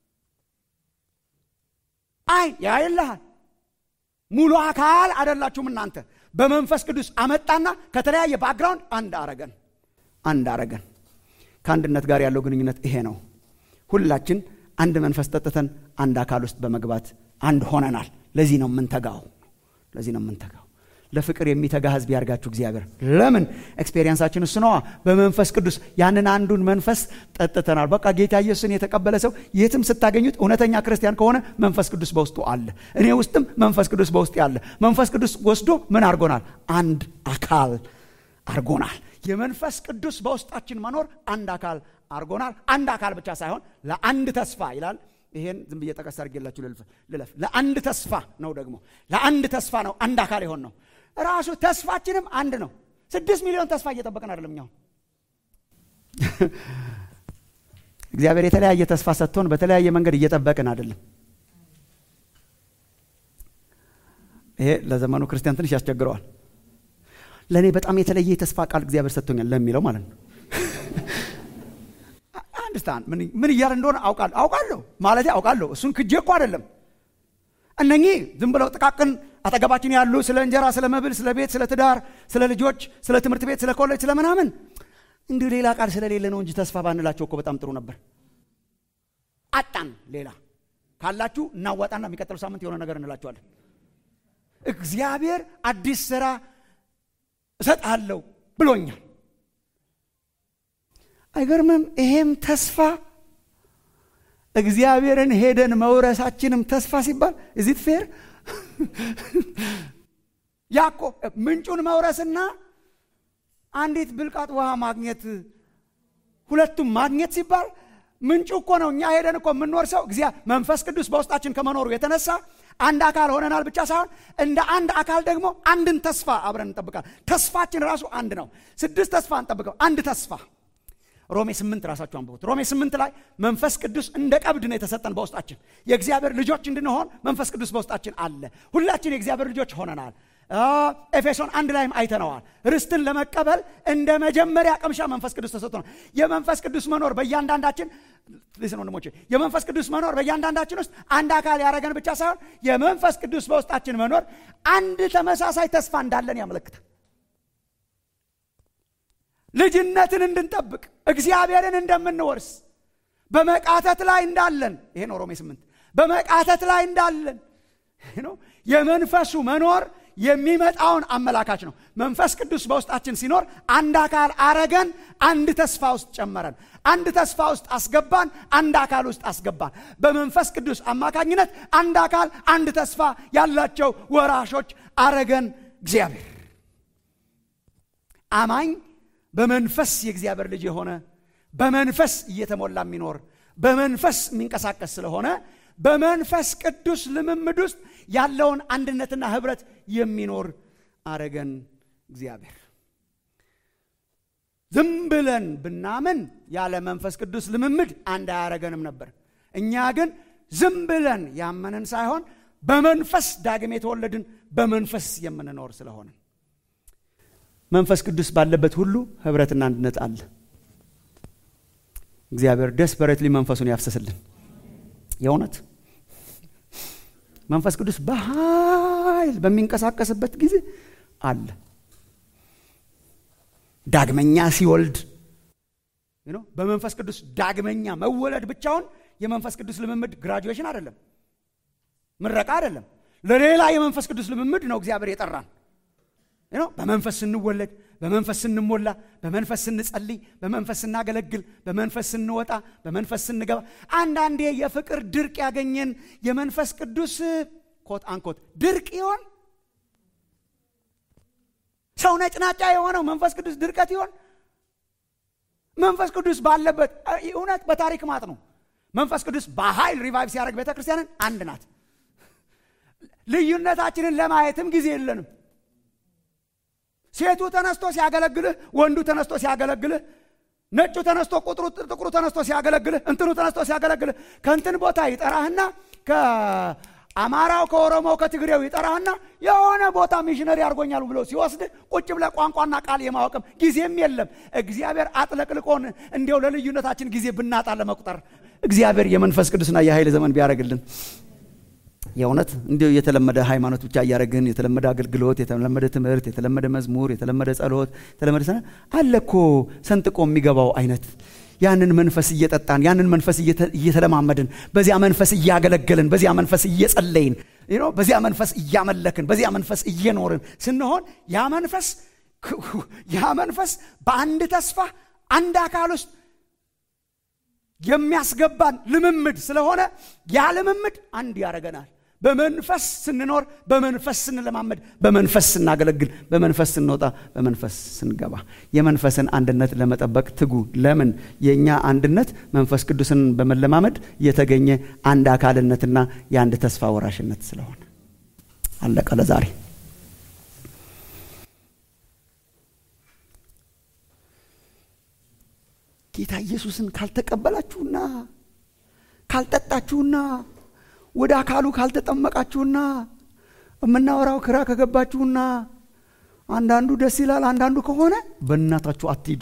አይን ያይልሃል። ሙሉ አካል አደላችሁም እናንተ። በመንፈስ ቅዱስ አመጣና ከተለያየ ባክግራውንድ አንድ አረገን፣ አንድ አረገን። ከአንድነት ጋር ያለው ግንኙነት ይሄ ነው። ሁላችን አንድ መንፈስ ጠጥተን አንድ አካል ውስጥ በመግባት አንድ ሆነናል። ለዚህ ነው የምንተጋው። ለዚህ ነው የምንተጋው። ለፍቅር የሚተጋ ህዝብ ያርጋችሁ እግዚአብሔር። ለምን ኤክስፔሪየንሳችን እሱ ነዋ። በመንፈስ ቅዱስ ያንን አንዱን መንፈስ ጠጥተናል። በቃ ጌታ ኢየሱስን የተቀበለ ሰው የትም ስታገኙት እውነተኛ ክርስቲያን ከሆነ መንፈስ ቅዱስ በውስጡ አለ። እኔ ውስጥም መንፈስ ቅዱስ በውስጥ ያለ። መንፈስ ቅዱስ ወስዶ ምን አድርጎናል? አንድ አካል አድርጎናል። የመንፈስ ቅዱስ በውስጣችን መኖር አንድ አካል አድርጎናል። አንድ አካል ብቻ ሳይሆን ለአንድ ተስፋ ይላል። ይሄን ዝም ብዬ ጠቀስ አድርጌላችሁ ልለፍ። ለአንድ ተስፋ ነው ደግሞ ለአንድ ተስፋ ነው አንድ አካል የሆን ነው። ራሱ ተስፋችንም አንድ ነው። ስድስት ሚሊዮን ተስፋ እየጠበቅን አይደለም። እኛው እግዚአብሔር የተለያየ ተስፋ ሰጥቶን በተለያየ መንገድ እየጠበቅን አይደለም። ይሄ ለዘመኑ ክርስቲያን ትንሽ ያስቸግረዋል። ለእኔ በጣም የተለየ የተስፋ ቃል እግዚአብሔር ሰጥቶኛል ለሚለው ማለት ነው። አንድስታንድ ምን እያለ እንደሆነ አውቃለሁ አውቃለሁ ማለት አውቃለሁ። እሱን ክጄ እኮ አይደለም። እነኚህ ዝም ብለው ጥቃቅን አጠገባችን ያሉ ስለ እንጀራ፣ ስለ መብል፣ ስለ ቤት፣ ስለ ትዳር፣ ስለ ልጆች፣ ስለ ትምህርት ቤት፣ ስለ ኮሌጅ፣ ስለ ምናምን እንዲሁ ሌላ ቃል ስለሌለ ነው እንጂ ተስፋ ባንላቸው እኮ በጣም ጥሩ ነበር። አጣን። ሌላ ካላችሁ እናዋጣና የሚቀጥለው ሳምንት የሆነ ነገር እንላቸዋለን። እግዚአብሔር አዲስ ስራ እሰጥሃለሁ ብሎኛል። አይገርምም? ይሄም ተስፋ እግዚአብሔርን ሄደን መውረሳችንም ተስፋ ሲባል እዚት ፌር ያኮ ምንጩን መውረስና አንዲት ብልቃጥ ውሃ ማግኘት ሁለቱም ማግኘት ሲባል ምንጩ እኮ ነው። እኛ ሄደን እኮ የምንወርሰው እግዚአ መንፈስ ቅዱስ በውስጣችን ከመኖሩ የተነሳ አንድ አካል ሆነናል ብቻ ሳይሆን እንደ አንድ አካል ደግሞ አንድን ተስፋ አብረን እንጠብቃል። ተስፋችን ራሱ አንድ ነው። ስድስት ተስፋ እንጠብቀው፣ አንድ ተስፋ ሮሜ ስምንት ራሳችሁ አንብቡት። ሮሜ ስምንት ላይ መንፈስ ቅዱስ እንደ ቀብድ ነው የተሰጠን በውስጣችን የእግዚአብሔር ልጆች እንድንሆን መንፈስ ቅዱስ በውስጣችን አለ። ሁላችን የእግዚአብሔር ልጆች ሆነናል። ኤፌሶን አንድ ላይም አይተነዋል። ርስትን ለመቀበል እንደ መጀመሪያ ቅምሻ መንፈስ ቅዱስ ተሰጥቶናል። የመንፈስ ቅዱስ መኖር በእያንዳንዳችን ሊስን ወንድሞቼ፣ የመንፈስ ቅዱስ መኖር በእያንዳንዳችን ውስጥ አንድ አካል ያደረገን ብቻ ሳይሆን የመንፈስ ቅዱስ በውስጣችን መኖር አንድ ተመሳሳይ ተስፋ እንዳለን ያመለክታል። ልጅነትን እንድንጠብቅ እግዚአብሔርን እንደምንወርስ በመቃተት ላይ እንዳለን ይሄ ነው ሮሜ ስምንት በመቃተት ላይ እንዳለን ነው የመንፈሱ መኖር የሚመጣውን አመላካች ነው። መንፈስ ቅዱስ በውስጣችን ሲኖር አንድ አካል አረገን፣ አንድ ተስፋ ውስጥ ጨመረን፣ አንድ ተስፋ ውስጥ አስገባን፣ አንድ አካል ውስጥ አስገባን። በመንፈስ ቅዱስ አማካኝነት አንድ አካል፣ አንድ ተስፋ ያላቸው ወራሾች አረገን እግዚአብሔር አማኝ በመንፈስ የእግዚአብሔር ልጅ የሆነ በመንፈስ እየተሞላ የሚኖር በመንፈስ የሚንቀሳቀስ ስለሆነ በመንፈስ ቅዱስ ልምምድ ውስጥ ያለውን አንድነትና ህብረት የሚኖር አረገን እግዚአብሔር። ዝም ብለን ብናምን ያለ መንፈስ ቅዱስ ልምምድ አንድ አያረገንም ነበር። እኛ ግን ዝም ብለን ያመንን ሳይሆን በመንፈስ ዳግም የተወለድን በመንፈስ የምንኖር ስለሆነ መንፈስ ቅዱስ ባለበት ሁሉ ህብረትና አንድነት አለ። እግዚአብሔር ደስፐሬትሊ መንፈሱን ያፍሰስልን። የእውነት መንፈስ ቅዱስ በኃይል በሚንቀሳቀስበት ጊዜ አለ። ዳግመኛ ሲወልድ በመንፈስ ቅዱስ ዳግመኛ መወለድ ብቻውን የመንፈስ ቅዱስ ልምምድ ግራጁዌሽን አይደለም፣ ምረቃ አይደለም። ለሌላ የመንፈስ ቅዱስ ልምምድ ነው እግዚአብሔር የጠራን። በመንፈስ ስንወለድ፣ በመንፈስ ስንሞላ፣ በመንፈስ ስንጸልይ፣ በመንፈስ ስናገለግል፣ በመንፈስ ስንወጣ፣ በመንፈስ ስንገባ፣ አንዳንዴ የፍቅር ድርቅ ያገኘን የመንፈስ ቅዱስ ኮት አንኮት ድርቅ ይሆን? ሰው ነጭናጫ የሆነው መንፈስ ቅዱስ ድርቀት ይሆን? መንፈስ ቅዱስ ባለበት እውነት በታሪክ ማጥ ነው። መንፈስ ቅዱስ በኃይል ሪቫይቭ ሲያደርግ ቤተ ክርስቲያንን አንድ ናት። ልዩነታችንን ለማየትም ጊዜ የለንም። ሴቱ ተነስቶ ሲያገለግልህ፣ ወንዱ ተነስቶ ሲያገለግልህ፣ ነጩ ተነስቶ ቁጥሩ ጥቁሩ ተነስቶ ሲያገለግልህ፣ እንትኑ ተነስቶ ሲያገለግልህ ከእንትን ቦታ ይጠራህና አማራው ከኦሮሞው ከትግሬው ይጠራህና የሆነ ቦታ ሚሽነሪ አድርጎኛል ብሎ ሲወስድ ቁጭ ብለ ቋንቋና ቃል የማወቅም ጊዜም የለም። እግዚአብሔር አጥለቅልቆን እንዲያው ለልዩነታችን ጊዜ ብናጣ ለመቁጠር እግዚአብሔር የመንፈስ ቅዱስና የኃይል ዘመን ቢያደርግልን የእውነት እንዲሁ የተለመደ ሃይማኖት ብቻ እያደረግን የተለመደ አገልግሎት፣ የተለመደ ትምህርት፣ የተለመደ መዝሙር፣ የተለመደ ጸሎት፣ የተለመደ ሰነ አለ እኮ ሰንጥቆ የሚገባው አይነት ያንን መንፈስ እየጠጣን ያንን መንፈስ እየተለማመድን በዚያ መንፈስ እያገለገልን በዚያ መንፈስ እየጸለይን በዚያ መንፈስ እያመለክን በዚያ መንፈስ እየኖርን ስንሆን ያ መንፈስ ያ መንፈስ በአንድ ተስፋ አንድ አካል ውስጥ የሚያስገባን ልምምድ ስለሆነ ያ ልምምድ አንድ ያደረገናል። በመንፈስ ስንኖር፣ በመንፈስ ስንለማመድ፣ በመንፈስ ስናገለግል፣ በመንፈስ ስንወጣ፣ በመንፈስ ስንገባ የመንፈስን አንድነት ለመጠበቅ ትጉ። ለምን? የእኛ አንድነት መንፈስ ቅዱስን በመለማመድ የተገኘ አንድ አካልነትና የአንድ ተስፋ ወራሽነት ስለሆነ አለቀ ለዛሬ። ጌታ ኢየሱስን ካልተቀበላችሁና ካልጠጣችሁና ወደ አካሉ ካልተጠመቃችሁና የምናወራው ክራ ከገባችሁና አንዳንዱ ደስ ይላል፣ አንዳንዱ ከሆነ በእናታችሁ አትሂዱ።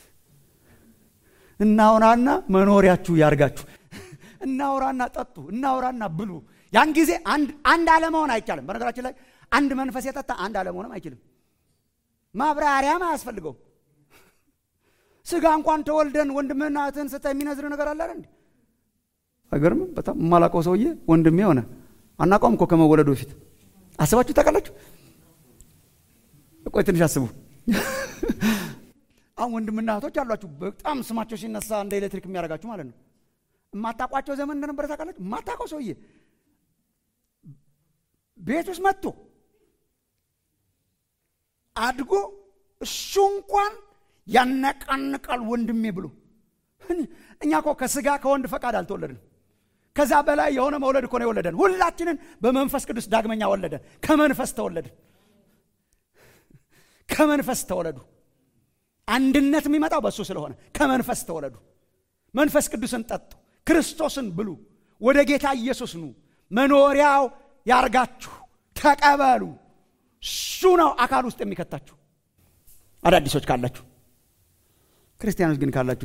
እናውራና መኖሪያችሁ ያርጋችሁ። እናውራና ጠጡ፣ እናውራና ብሉ። ያን ጊዜ አንድ አለመሆን አይቻልም። በነገራችን ላይ አንድ መንፈስ የጠጣ አንድ አለመሆንም አይችልም። ማብራሪያም አያስፈልገውም። ስጋ እንኳን ተወልደን ወንድምህና እህትህን ስታይ የሚነዝር ነገር አለ እንዴ? አይገርምም? በጣም የማላውቀው ሰውዬ ወንድሜ ሆነ። አናውቀውም እኮ ከመወለዱ በፊት አስባችሁ ታውቃላችሁ? ቆይ ትንሽ አስቡ። አሁን ወንድምና እህቶች አሏችሁ፣ በጣም ስማቸው ሲነሳ እንደ ኤሌክትሪክ የሚያደርጋችሁ ማለት ነው። የማታውቋቸው ዘመን እንደነበረ ታውቃላችሁ? የማታውቀው ሰውዬ ቤት ውስጥ መጥቶ አድጎ እሱ እንኳን ያነቃንቃል ወንድሜ ብሎ። እኛ እኮ ከስጋ ከወንድ ፈቃድ አልተወለድንም። ከዛ በላይ የሆነ መውለድ እኮ ነው የወለደን። ሁላችንን በመንፈስ ቅዱስ ዳግመኛ ወለደን። ከመንፈስ ተወለድን። ከመንፈስ ተወለዱ። አንድነት የሚመጣው በእሱ ስለሆነ ከመንፈስ ተወለዱ። መንፈስ ቅዱስን ጠጡ፣ ክርስቶስን ብሉ፣ ወደ ጌታ ኢየሱስ ኑ፣ መኖሪያው ያርጋችሁ፣ ተቀበሉ። እሱ ነው አካል ውስጥ የሚከታችሁ። አዳዲሶች ካላችሁ ክርስቲያኖች ግን ካላችሁ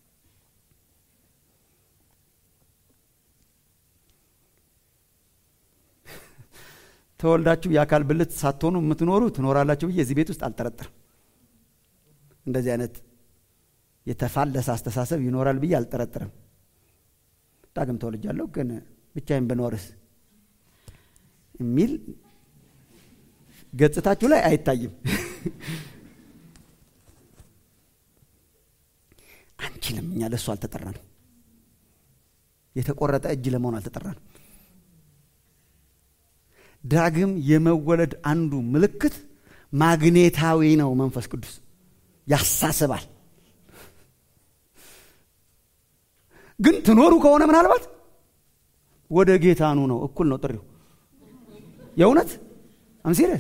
ተወልዳችሁ የአካል ብልት ሳትሆኑ የምትኖሩ ትኖራላችሁ ብዬ እዚህ ቤት ውስጥ አልጠረጥርም። እንደዚህ አይነት የተፋለሰ አስተሳሰብ ይኖራል ብዬ አልጠረጥርም። ዳግም ተወልጃለሁ ግን ብቻዬን ብኖርስ የሚል ገጽታችሁ ላይ አይታይም። አንችልም። እኛ ለእሱ አልተጠራንም። የተቆረጠ እጅ ለመሆን አልተጠራንም። ዳግም የመወለድ አንዱ ምልክት ማግኔታዊ ነው። መንፈስ ቅዱስ ያሳስባል። ግን ትኖሩ ከሆነ ምናልባት ወደ ጌታኑ ነው። እኩል ነው ጥሪው። የእውነት አም ሲሪየስ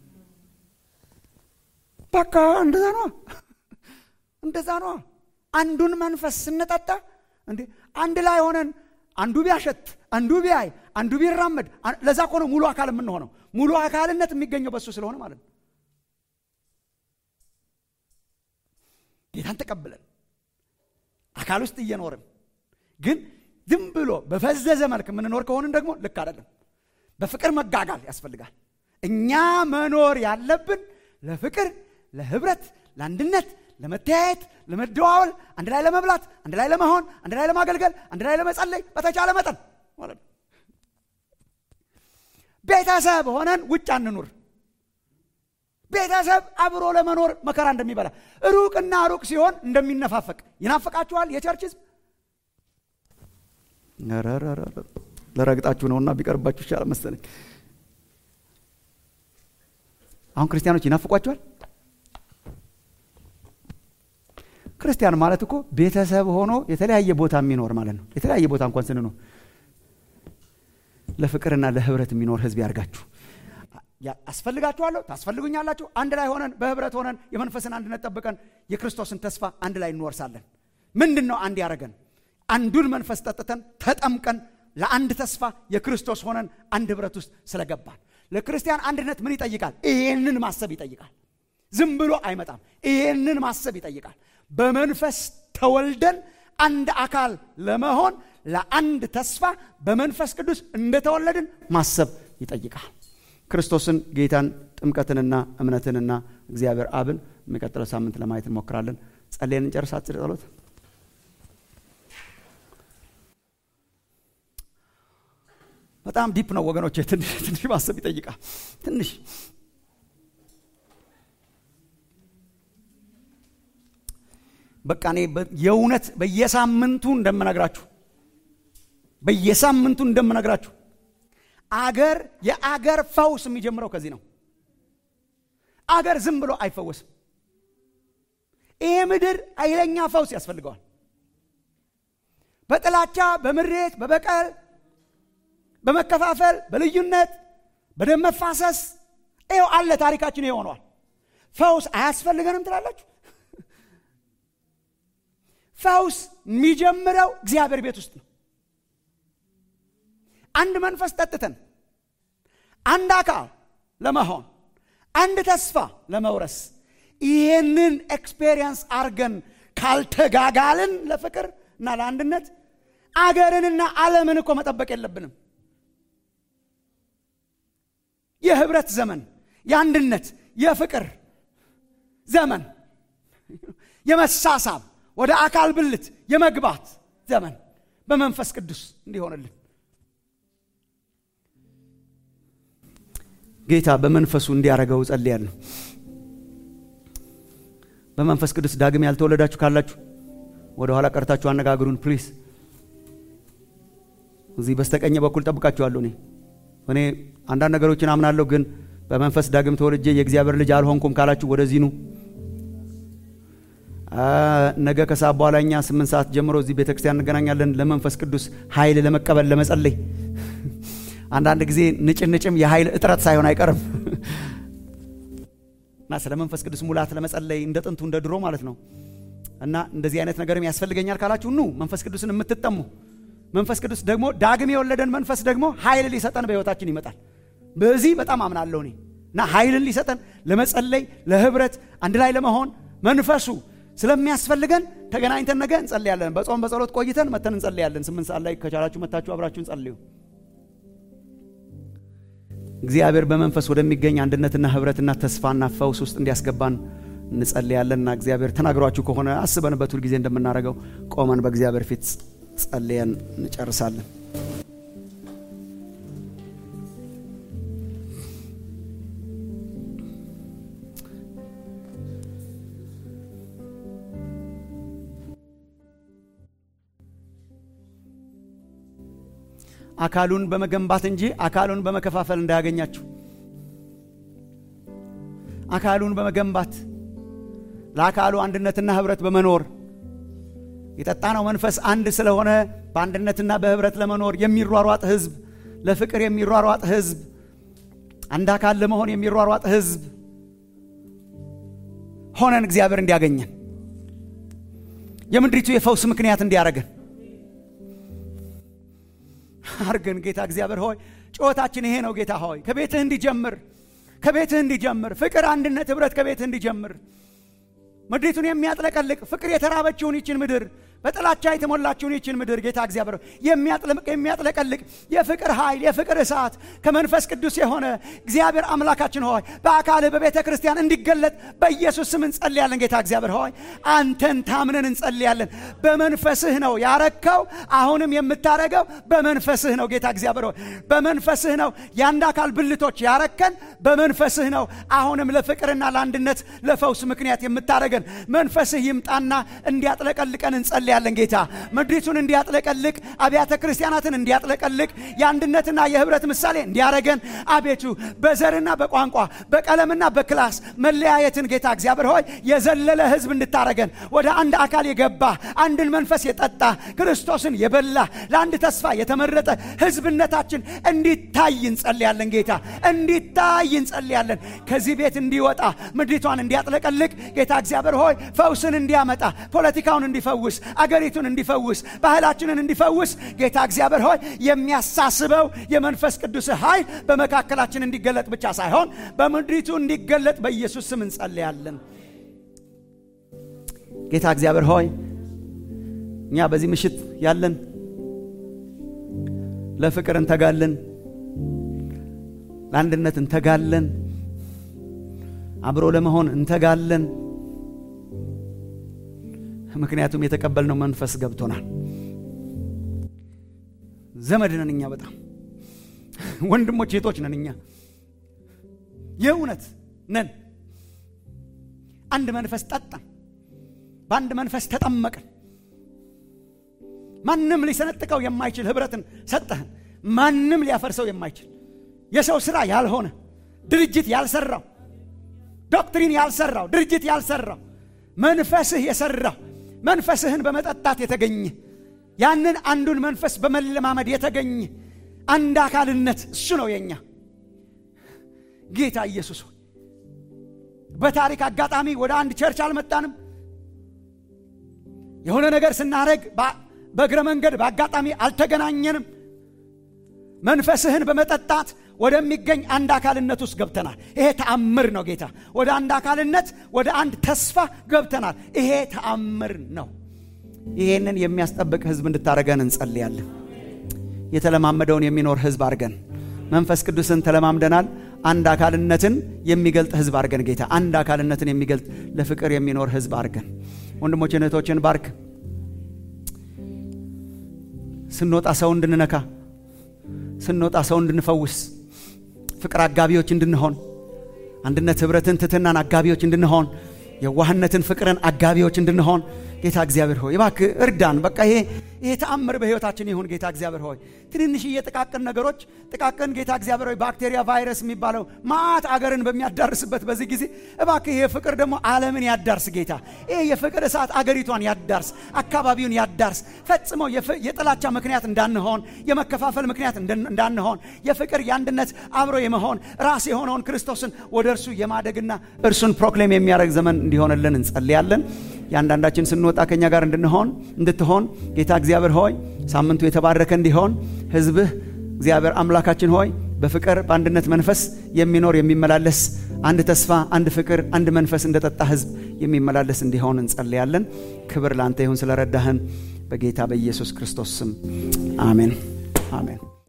በቃ እንደዛ ነዋ፣ እንደዛ ነዋ። አንዱን መንፈስ ስንጠጣ እንዴ አንድ ላይ ሆነን አንዱ ቢያሸት አንዱ ቢያይ አንዱ ቢራመድ ለዛ እኮ ነው ሙሉ አካል የምንሆነው። ሙሉ አካልነት የሚገኘው በሱ ስለሆነ ማለት ነው። ጌታን ተቀብለን አካል ውስጥ እየኖርን ግን ዝም ብሎ በፈዘዘ መልክ የምንኖር ከሆንን ደግሞ ልክ አይደለም። በፍቅር መጋጋል ያስፈልጋል። እኛ መኖር ያለብን ለፍቅር፣ ለህብረት፣ ለአንድነት ለመተያየት፣ ለመደዋወል፣ አንድ ላይ ለመብላት፣ አንድ ላይ ለመሆን፣ አንድ ላይ ለማገልገል፣ አንድ ላይ ለመጸለይ በተቻለ መጠን ማለት ነው። ቤተሰብ ሆነን ውጭ አንኑር። ቤተሰብ አብሮ ለመኖር መከራ እንደሚበላ ሩቅና ሩቅ ሲሆን እንደሚነፋፈቅ ይናፍቃችኋል። የቸርች ህዝብ ለረግጣችሁ ነውና ቢቀርባችሁ ይሻላል መሰለኝ። አሁን ክርስቲያኖች ይናፍቋችኋል። ክርስቲያን ማለት እኮ ቤተሰብ ሆኖ የተለያየ ቦታ የሚኖር ማለት ነው። የተለያየ ቦታ እንኳን ስንኖር ለፍቅርና ለህብረት የሚኖር ህዝብ ያርጋችሁ። አስፈልጋችኋለሁ፣ ታስፈልጉኛላችሁ። አንድ ላይ ሆነን በህብረት ሆነን የመንፈስን አንድነት ጠብቀን የክርስቶስን ተስፋ አንድ ላይ እንወርሳለን። ምንድን ነው አንድ ያደረገን? አንዱን መንፈስ ጠጥተን ተጠምቀን ለአንድ ተስፋ የክርስቶስ ሆነን አንድ ህብረት ውስጥ ስለገባን ለክርስቲያን አንድነት ምን ይጠይቃል? ይህንን ማሰብ ይጠይቃል። ዝም ብሎ አይመጣም። ይህንን ማሰብ ይጠይቃል። በመንፈስ ተወልደን አንድ አካል ለመሆን ለአንድ ተስፋ በመንፈስ ቅዱስ እንደተወለድን ማሰብ ይጠይቃል። ክርስቶስን፣ ጌታን፣ ጥምቀትንና እምነትንና እግዚአብሔር አብን የሚቀጥለው ሳምንት ለማየት እንሞክራለን። ጸልየን እንጨርስ። አጭር ጸሎት። በጣም ዲፕ ነው ወገኖች። ትንሽ ትንሽ ማሰብ ይጠይቃል። ትንሽ በቃ እኔ የእውነት በየሳምንቱ እንደምነግራችሁ በየሳምንቱ እንደምነግራችሁ አገር የአገር ፈውስ የሚጀምረው ከዚህ ነው። አገር ዝም ብሎ አይፈወስም። ይሄ ምድር ኃይለኛ ፈውስ ያስፈልገዋል። በጥላቻ፣ በምሬት፣ በበቀል፣ በመከፋፈል፣ በልዩነት፣ በደም መፋሰስ ይኸው አለ። ታሪካችን ይሄ ሆኗል። ፈውስ አያስፈልገንም ትላላችሁ? ፈውስ የሚጀምረው እግዚአብሔር ቤት ውስጥ ነው። አንድ መንፈስ ጠጥተን አንድ አካል ለመሆን አንድ ተስፋ ለመውረስ ይህንን ኤክስፔሪየንስ አርገን ካልተጋጋልን ለፍቅር እና ለአንድነት አገርንና ዓለምን እኮ መጠበቅ የለብንም። የህብረት ዘመን፣ የአንድነት፣ የፍቅር ዘመን፣ የመሳሳብ ወደ አካል ብልት የመግባት ዘመን በመንፈስ ቅዱስ እንዲሆንልን ጌታ በመንፈሱ እንዲያደርገው ጸልያለሁ። በመንፈስ ቅዱስ ዳግም ያልተወለዳችሁ ካላችሁ ወደ ኋላ ቀርታችሁ አነጋግሩን ፕሊስ። እዚህ በስተቀኝ በኩል ጠብቃችኋለሁ። እኔ እኔ አንዳንድ ነገሮችን አምናለሁ፣ ግን በመንፈስ ዳግም ተወልጄ የእግዚአብሔር ልጅ አልሆንኩም ካላችሁ ወደዚህ ኑ። ነገ ከሰዓት በኋላ እኛ ስምንት ሰዓት ጀምሮ እዚህ ቤተ ክርስቲያን እንገናኛለን። ለመንፈስ ቅዱስ ኃይል ለመቀበል ለመጸለይ አንዳንድ ጊዜ ንጭንጭም የኃይል እጥረት ሳይሆን አይቀርም እና ስለ መንፈስ ቅዱስ ሙላት ለመጸለይ እንደ ጥንቱ እንደ ድሮ ማለት ነው። እና እንደዚህ አይነት ነገርም ያስፈልገኛል ካላችሁ ኑ። መንፈስ ቅዱስን የምትጠሙ መንፈስ ቅዱስ ደግሞ ዳግም የወለደን መንፈስ ደግሞ ኃይል ሊሰጠን በሕይወታችን ይመጣል። በዚህ በጣም አምናለሁ እኔ እና ኃይልን ሊሰጠን ለመጸለይ፣ ለህብረት፣ አንድ ላይ ለመሆን መንፈሱ ስለሚያስፈልገን ተገናኝተን ነገ እንጸልያለን። በጾም በጸሎት ቆይተን መተን እንጸልያለን። ስምንት ሰዓት ላይ ከቻላችሁ መታችሁ አብራችሁን ጸልዩ። እግዚአብሔር በመንፈስ ወደሚገኝ አንድነትና ህብረትና ተስፋና ፈውስ ውስጥ እንዲያስገባን እንጸልያለንና እግዚአብሔር ተናግሯችሁ ከሆነ አስበንበት ሁል ጊዜ እንደምናደርገው ቆመን በእግዚአብሔር ፊት ጸልየን እንጨርሳለን። አካሉን በመገንባት እንጂ አካሉን በመከፋፈል እንዳያገኛችሁ። አካሉን በመገንባት ለአካሉ አንድነትና ህብረት በመኖር የጠጣነው መንፈስ አንድ ስለሆነ በአንድነትና በህብረት ለመኖር የሚሯሯጥ ህዝብ፣ ለፍቅር የሚሯሯጥ ህዝብ፣ አንድ አካል ለመሆን የሚሯሯጥ ህዝብ ሆነን እግዚአብሔር እንዲያገኘን የምድሪቱ የፈውስ ምክንያት እንዲያደርገን አርገን ጌታ እግዚአብሔር ሆይ ጩኸታችን ይሄ ነው። ጌታ ሆይ ከቤትህ እንዲጀምር ከቤትህ እንዲጀምር ፍቅር፣ አንድነት፣ ህብረት ከቤትህ እንዲጀምር ምድሪቱን የሚያጥለቀልቅ ፍቅር የተራበችውን ይችን ምድር በጥላቻ የተሞላችውን ይችን ምድር ጌታ እግዚአብሔር የሚያጥለቀልቅ የፍቅር ኃይል የፍቅር እሳት ከመንፈስ ቅዱስ የሆነ እግዚአብሔር አምላካችን ሆይ በአካልህ በቤተ ክርስቲያን እንዲገለጥ በኢየሱስ ስም እንጸልያለን። ጌታ እግዚአብሔር ሆይ አንተን ታምነን እንጸልያለን። በመንፈስህ ነው ያረከው፣ አሁንም የምታረገው በመንፈስህ ነው። ጌታ እግዚአብሔር ሆይ በመንፈስህ ነው የአንድ አካል ብልቶች ያረከን፣ በመንፈስህ ነው አሁንም ለፍቅርና ለአንድነት ለፈውስ ምክንያት የምታረገን መንፈስህ ይምጣና እንዲያጥለቀልቀን እንጸልያለን። ጌታ ምድሪቱን እንዲያጥለቀልቅ አብያተ ክርስቲያናትን እንዲያጥለቀልቅ የአንድነትና የህብረት ምሳሌ እንዲያረገን አቤቱ በዘርና በቋንቋ በቀለምና በክላስ መለያየትን ጌታ እግዚአብሔር ሆይ የዘለለ ህዝብ እንድታረገን ወደ አንድ አካል የገባ አንድን መንፈስ የጠጣ ክርስቶስን የበላ ለአንድ ተስፋ የተመረጠ ህዝብነታችን እንዲታይ እንጸልያለን። ጌታ እንዲታይ እንጸልያለን። ከዚህ ቤት እንዲወጣ ምድሪቷን እንዲያጥለቀልቅ ጌታ እግዚአብሔር ሆይ ፈውስን እንዲያመጣ ፖለቲካውን እንዲፈውስ አገሪቱን እንዲፈውስ ባህላችንን እንዲፈውስ ጌታ እግዚአብሔር ሆይ የሚያሳስበው የመንፈስ ቅዱስ ኃይል በመካከላችን እንዲገለጥ ብቻ ሳይሆን በምድሪቱ እንዲገለጥ በኢየሱስ ስም እንጸልያለን። ጌታ እግዚአብሔር ሆይ እኛ በዚህ ምሽት ያለን ለፍቅር እንተጋለን፣ ለአንድነት እንተጋለን፣ አብሮ ለመሆን እንተጋለን። ምክንያቱም የተቀበልነው መንፈስ ገብቶናል። ዘመድ ነን እኛ፣ በጣም ወንድሞች እህቶች ነን እኛ፣ የእውነት ነን። አንድ መንፈስ ጠጣን፣ በአንድ መንፈስ ተጠመቅን። ማንም ሊሰነጥቀው የማይችል ህብረትን ሰጠህን። ማንም ሊያፈርሰው የማይችል የሰው ስራ ያልሆነ ድርጅት ያልሰራው ዶክትሪን ያልሰራው ድርጅት ያልሰራው መንፈስህ የሰራው መንፈስህን በመጠጣት የተገኘ ያንን አንዱን መንፈስ በመለማመድ የተገኘ አንድ አካልነት እሱ ነው የኛ ጌታ ኢየሱስ ሆይ በታሪክ አጋጣሚ ወደ አንድ ቸርች አልመጣንም። የሆነ ነገር ስናደርግ በእግረ መንገድ በአጋጣሚ አልተገናኘንም። መንፈስህን በመጠጣት ወደሚገኝ አንድ አካልነት ውስጥ ገብተናል። ይሄ ተአምር ነው ጌታ። ወደ አንድ አካልነት፣ ወደ አንድ ተስፋ ገብተናል። ይሄ ተአምር ነው። ይሄንን የሚያስጠብቅ ህዝብ እንድታደርገን እንጸልያለን። የተለማመደውን የሚኖር ህዝብ አድርገን መንፈስ ቅዱስን ተለማምደናል። አንድ አካልነትን የሚገልጥ ህዝብ አድርገን ጌታ፣ አንድ አካልነትን የሚገልጥ ለፍቅር የሚኖር ህዝብ አድርገን ወንድሞችን እህቶችን ባርክ። ስንወጣ ሰው እንድንነካ፣ ስንወጣ ሰው እንድንፈውስ፣ ፍቅር አጋቢዎች እንድንሆን፣ አንድነት ህብረትን፣ ትትናን አጋቢዎች እንድንሆን፣ የዋህነትን ፍቅርን አጋቢዎች እንድንሆን ጌታ እግዚአብሔር ሆይ እባክህ እርዳን። በቃ ይሄ ይሄ ተአምር በህይወታችን ይሁን ጌታ እግዚአብሔር ሆይ ትንንሽዬ ጥቃቅን ነገሮች ጥቃቅን ጌታ እግዚአብሔር ሆይ ባክቴሪያ ቫይረስ የሚባለው ማአት አገርን በሚያዳርስበት በዚህ ጊዜ እባክህ ይሄ ፍቅር ደግሞ ዓለምን ያዳርስ ጌታ። ይሄ የፍቅር እሳት አገሪቷን ያዳርስ፣ አካባቢውን ያዳርስ። ፈጽሞ የጥላቻ ምክንያት እንዳንሆን፣ የመከፋፈል ምክንያት እንዳንሆን፣ የፍቅር የአንድነት አብሮ የመሆን ራስ የሆነውን ክርስቶስን ወደ እርሱ የማደግና እርሱን ፕሮክሌም የሚያደርግ ዘመን እንዲሆንልን እንጸልያለን። የአንዳንዳችን ስንወጣ ከኛ ጋር እንድንሆን እንድትሆን ጌታ እግዚአብሔር ሆይ ሳምንቱ የተባረከ እንዲሆን ህዝብህ እግዚአብሔር አምላካችን ሆይ በፍቅር በአንድነት መንፈስ የሚኖር የሚመላለስ አንድ ተስፋ፣ አንድ ፍቅር፣ አንድ መንፈስ እንደጠጣ ህዝብ የሚመላለስ እንዲሆን እንጸልያለን። ክብር ለአንተ ይሁን ስለረዳህን በጌታ በኢየሱስ ክርስቶስ ስም አሜን አሜን።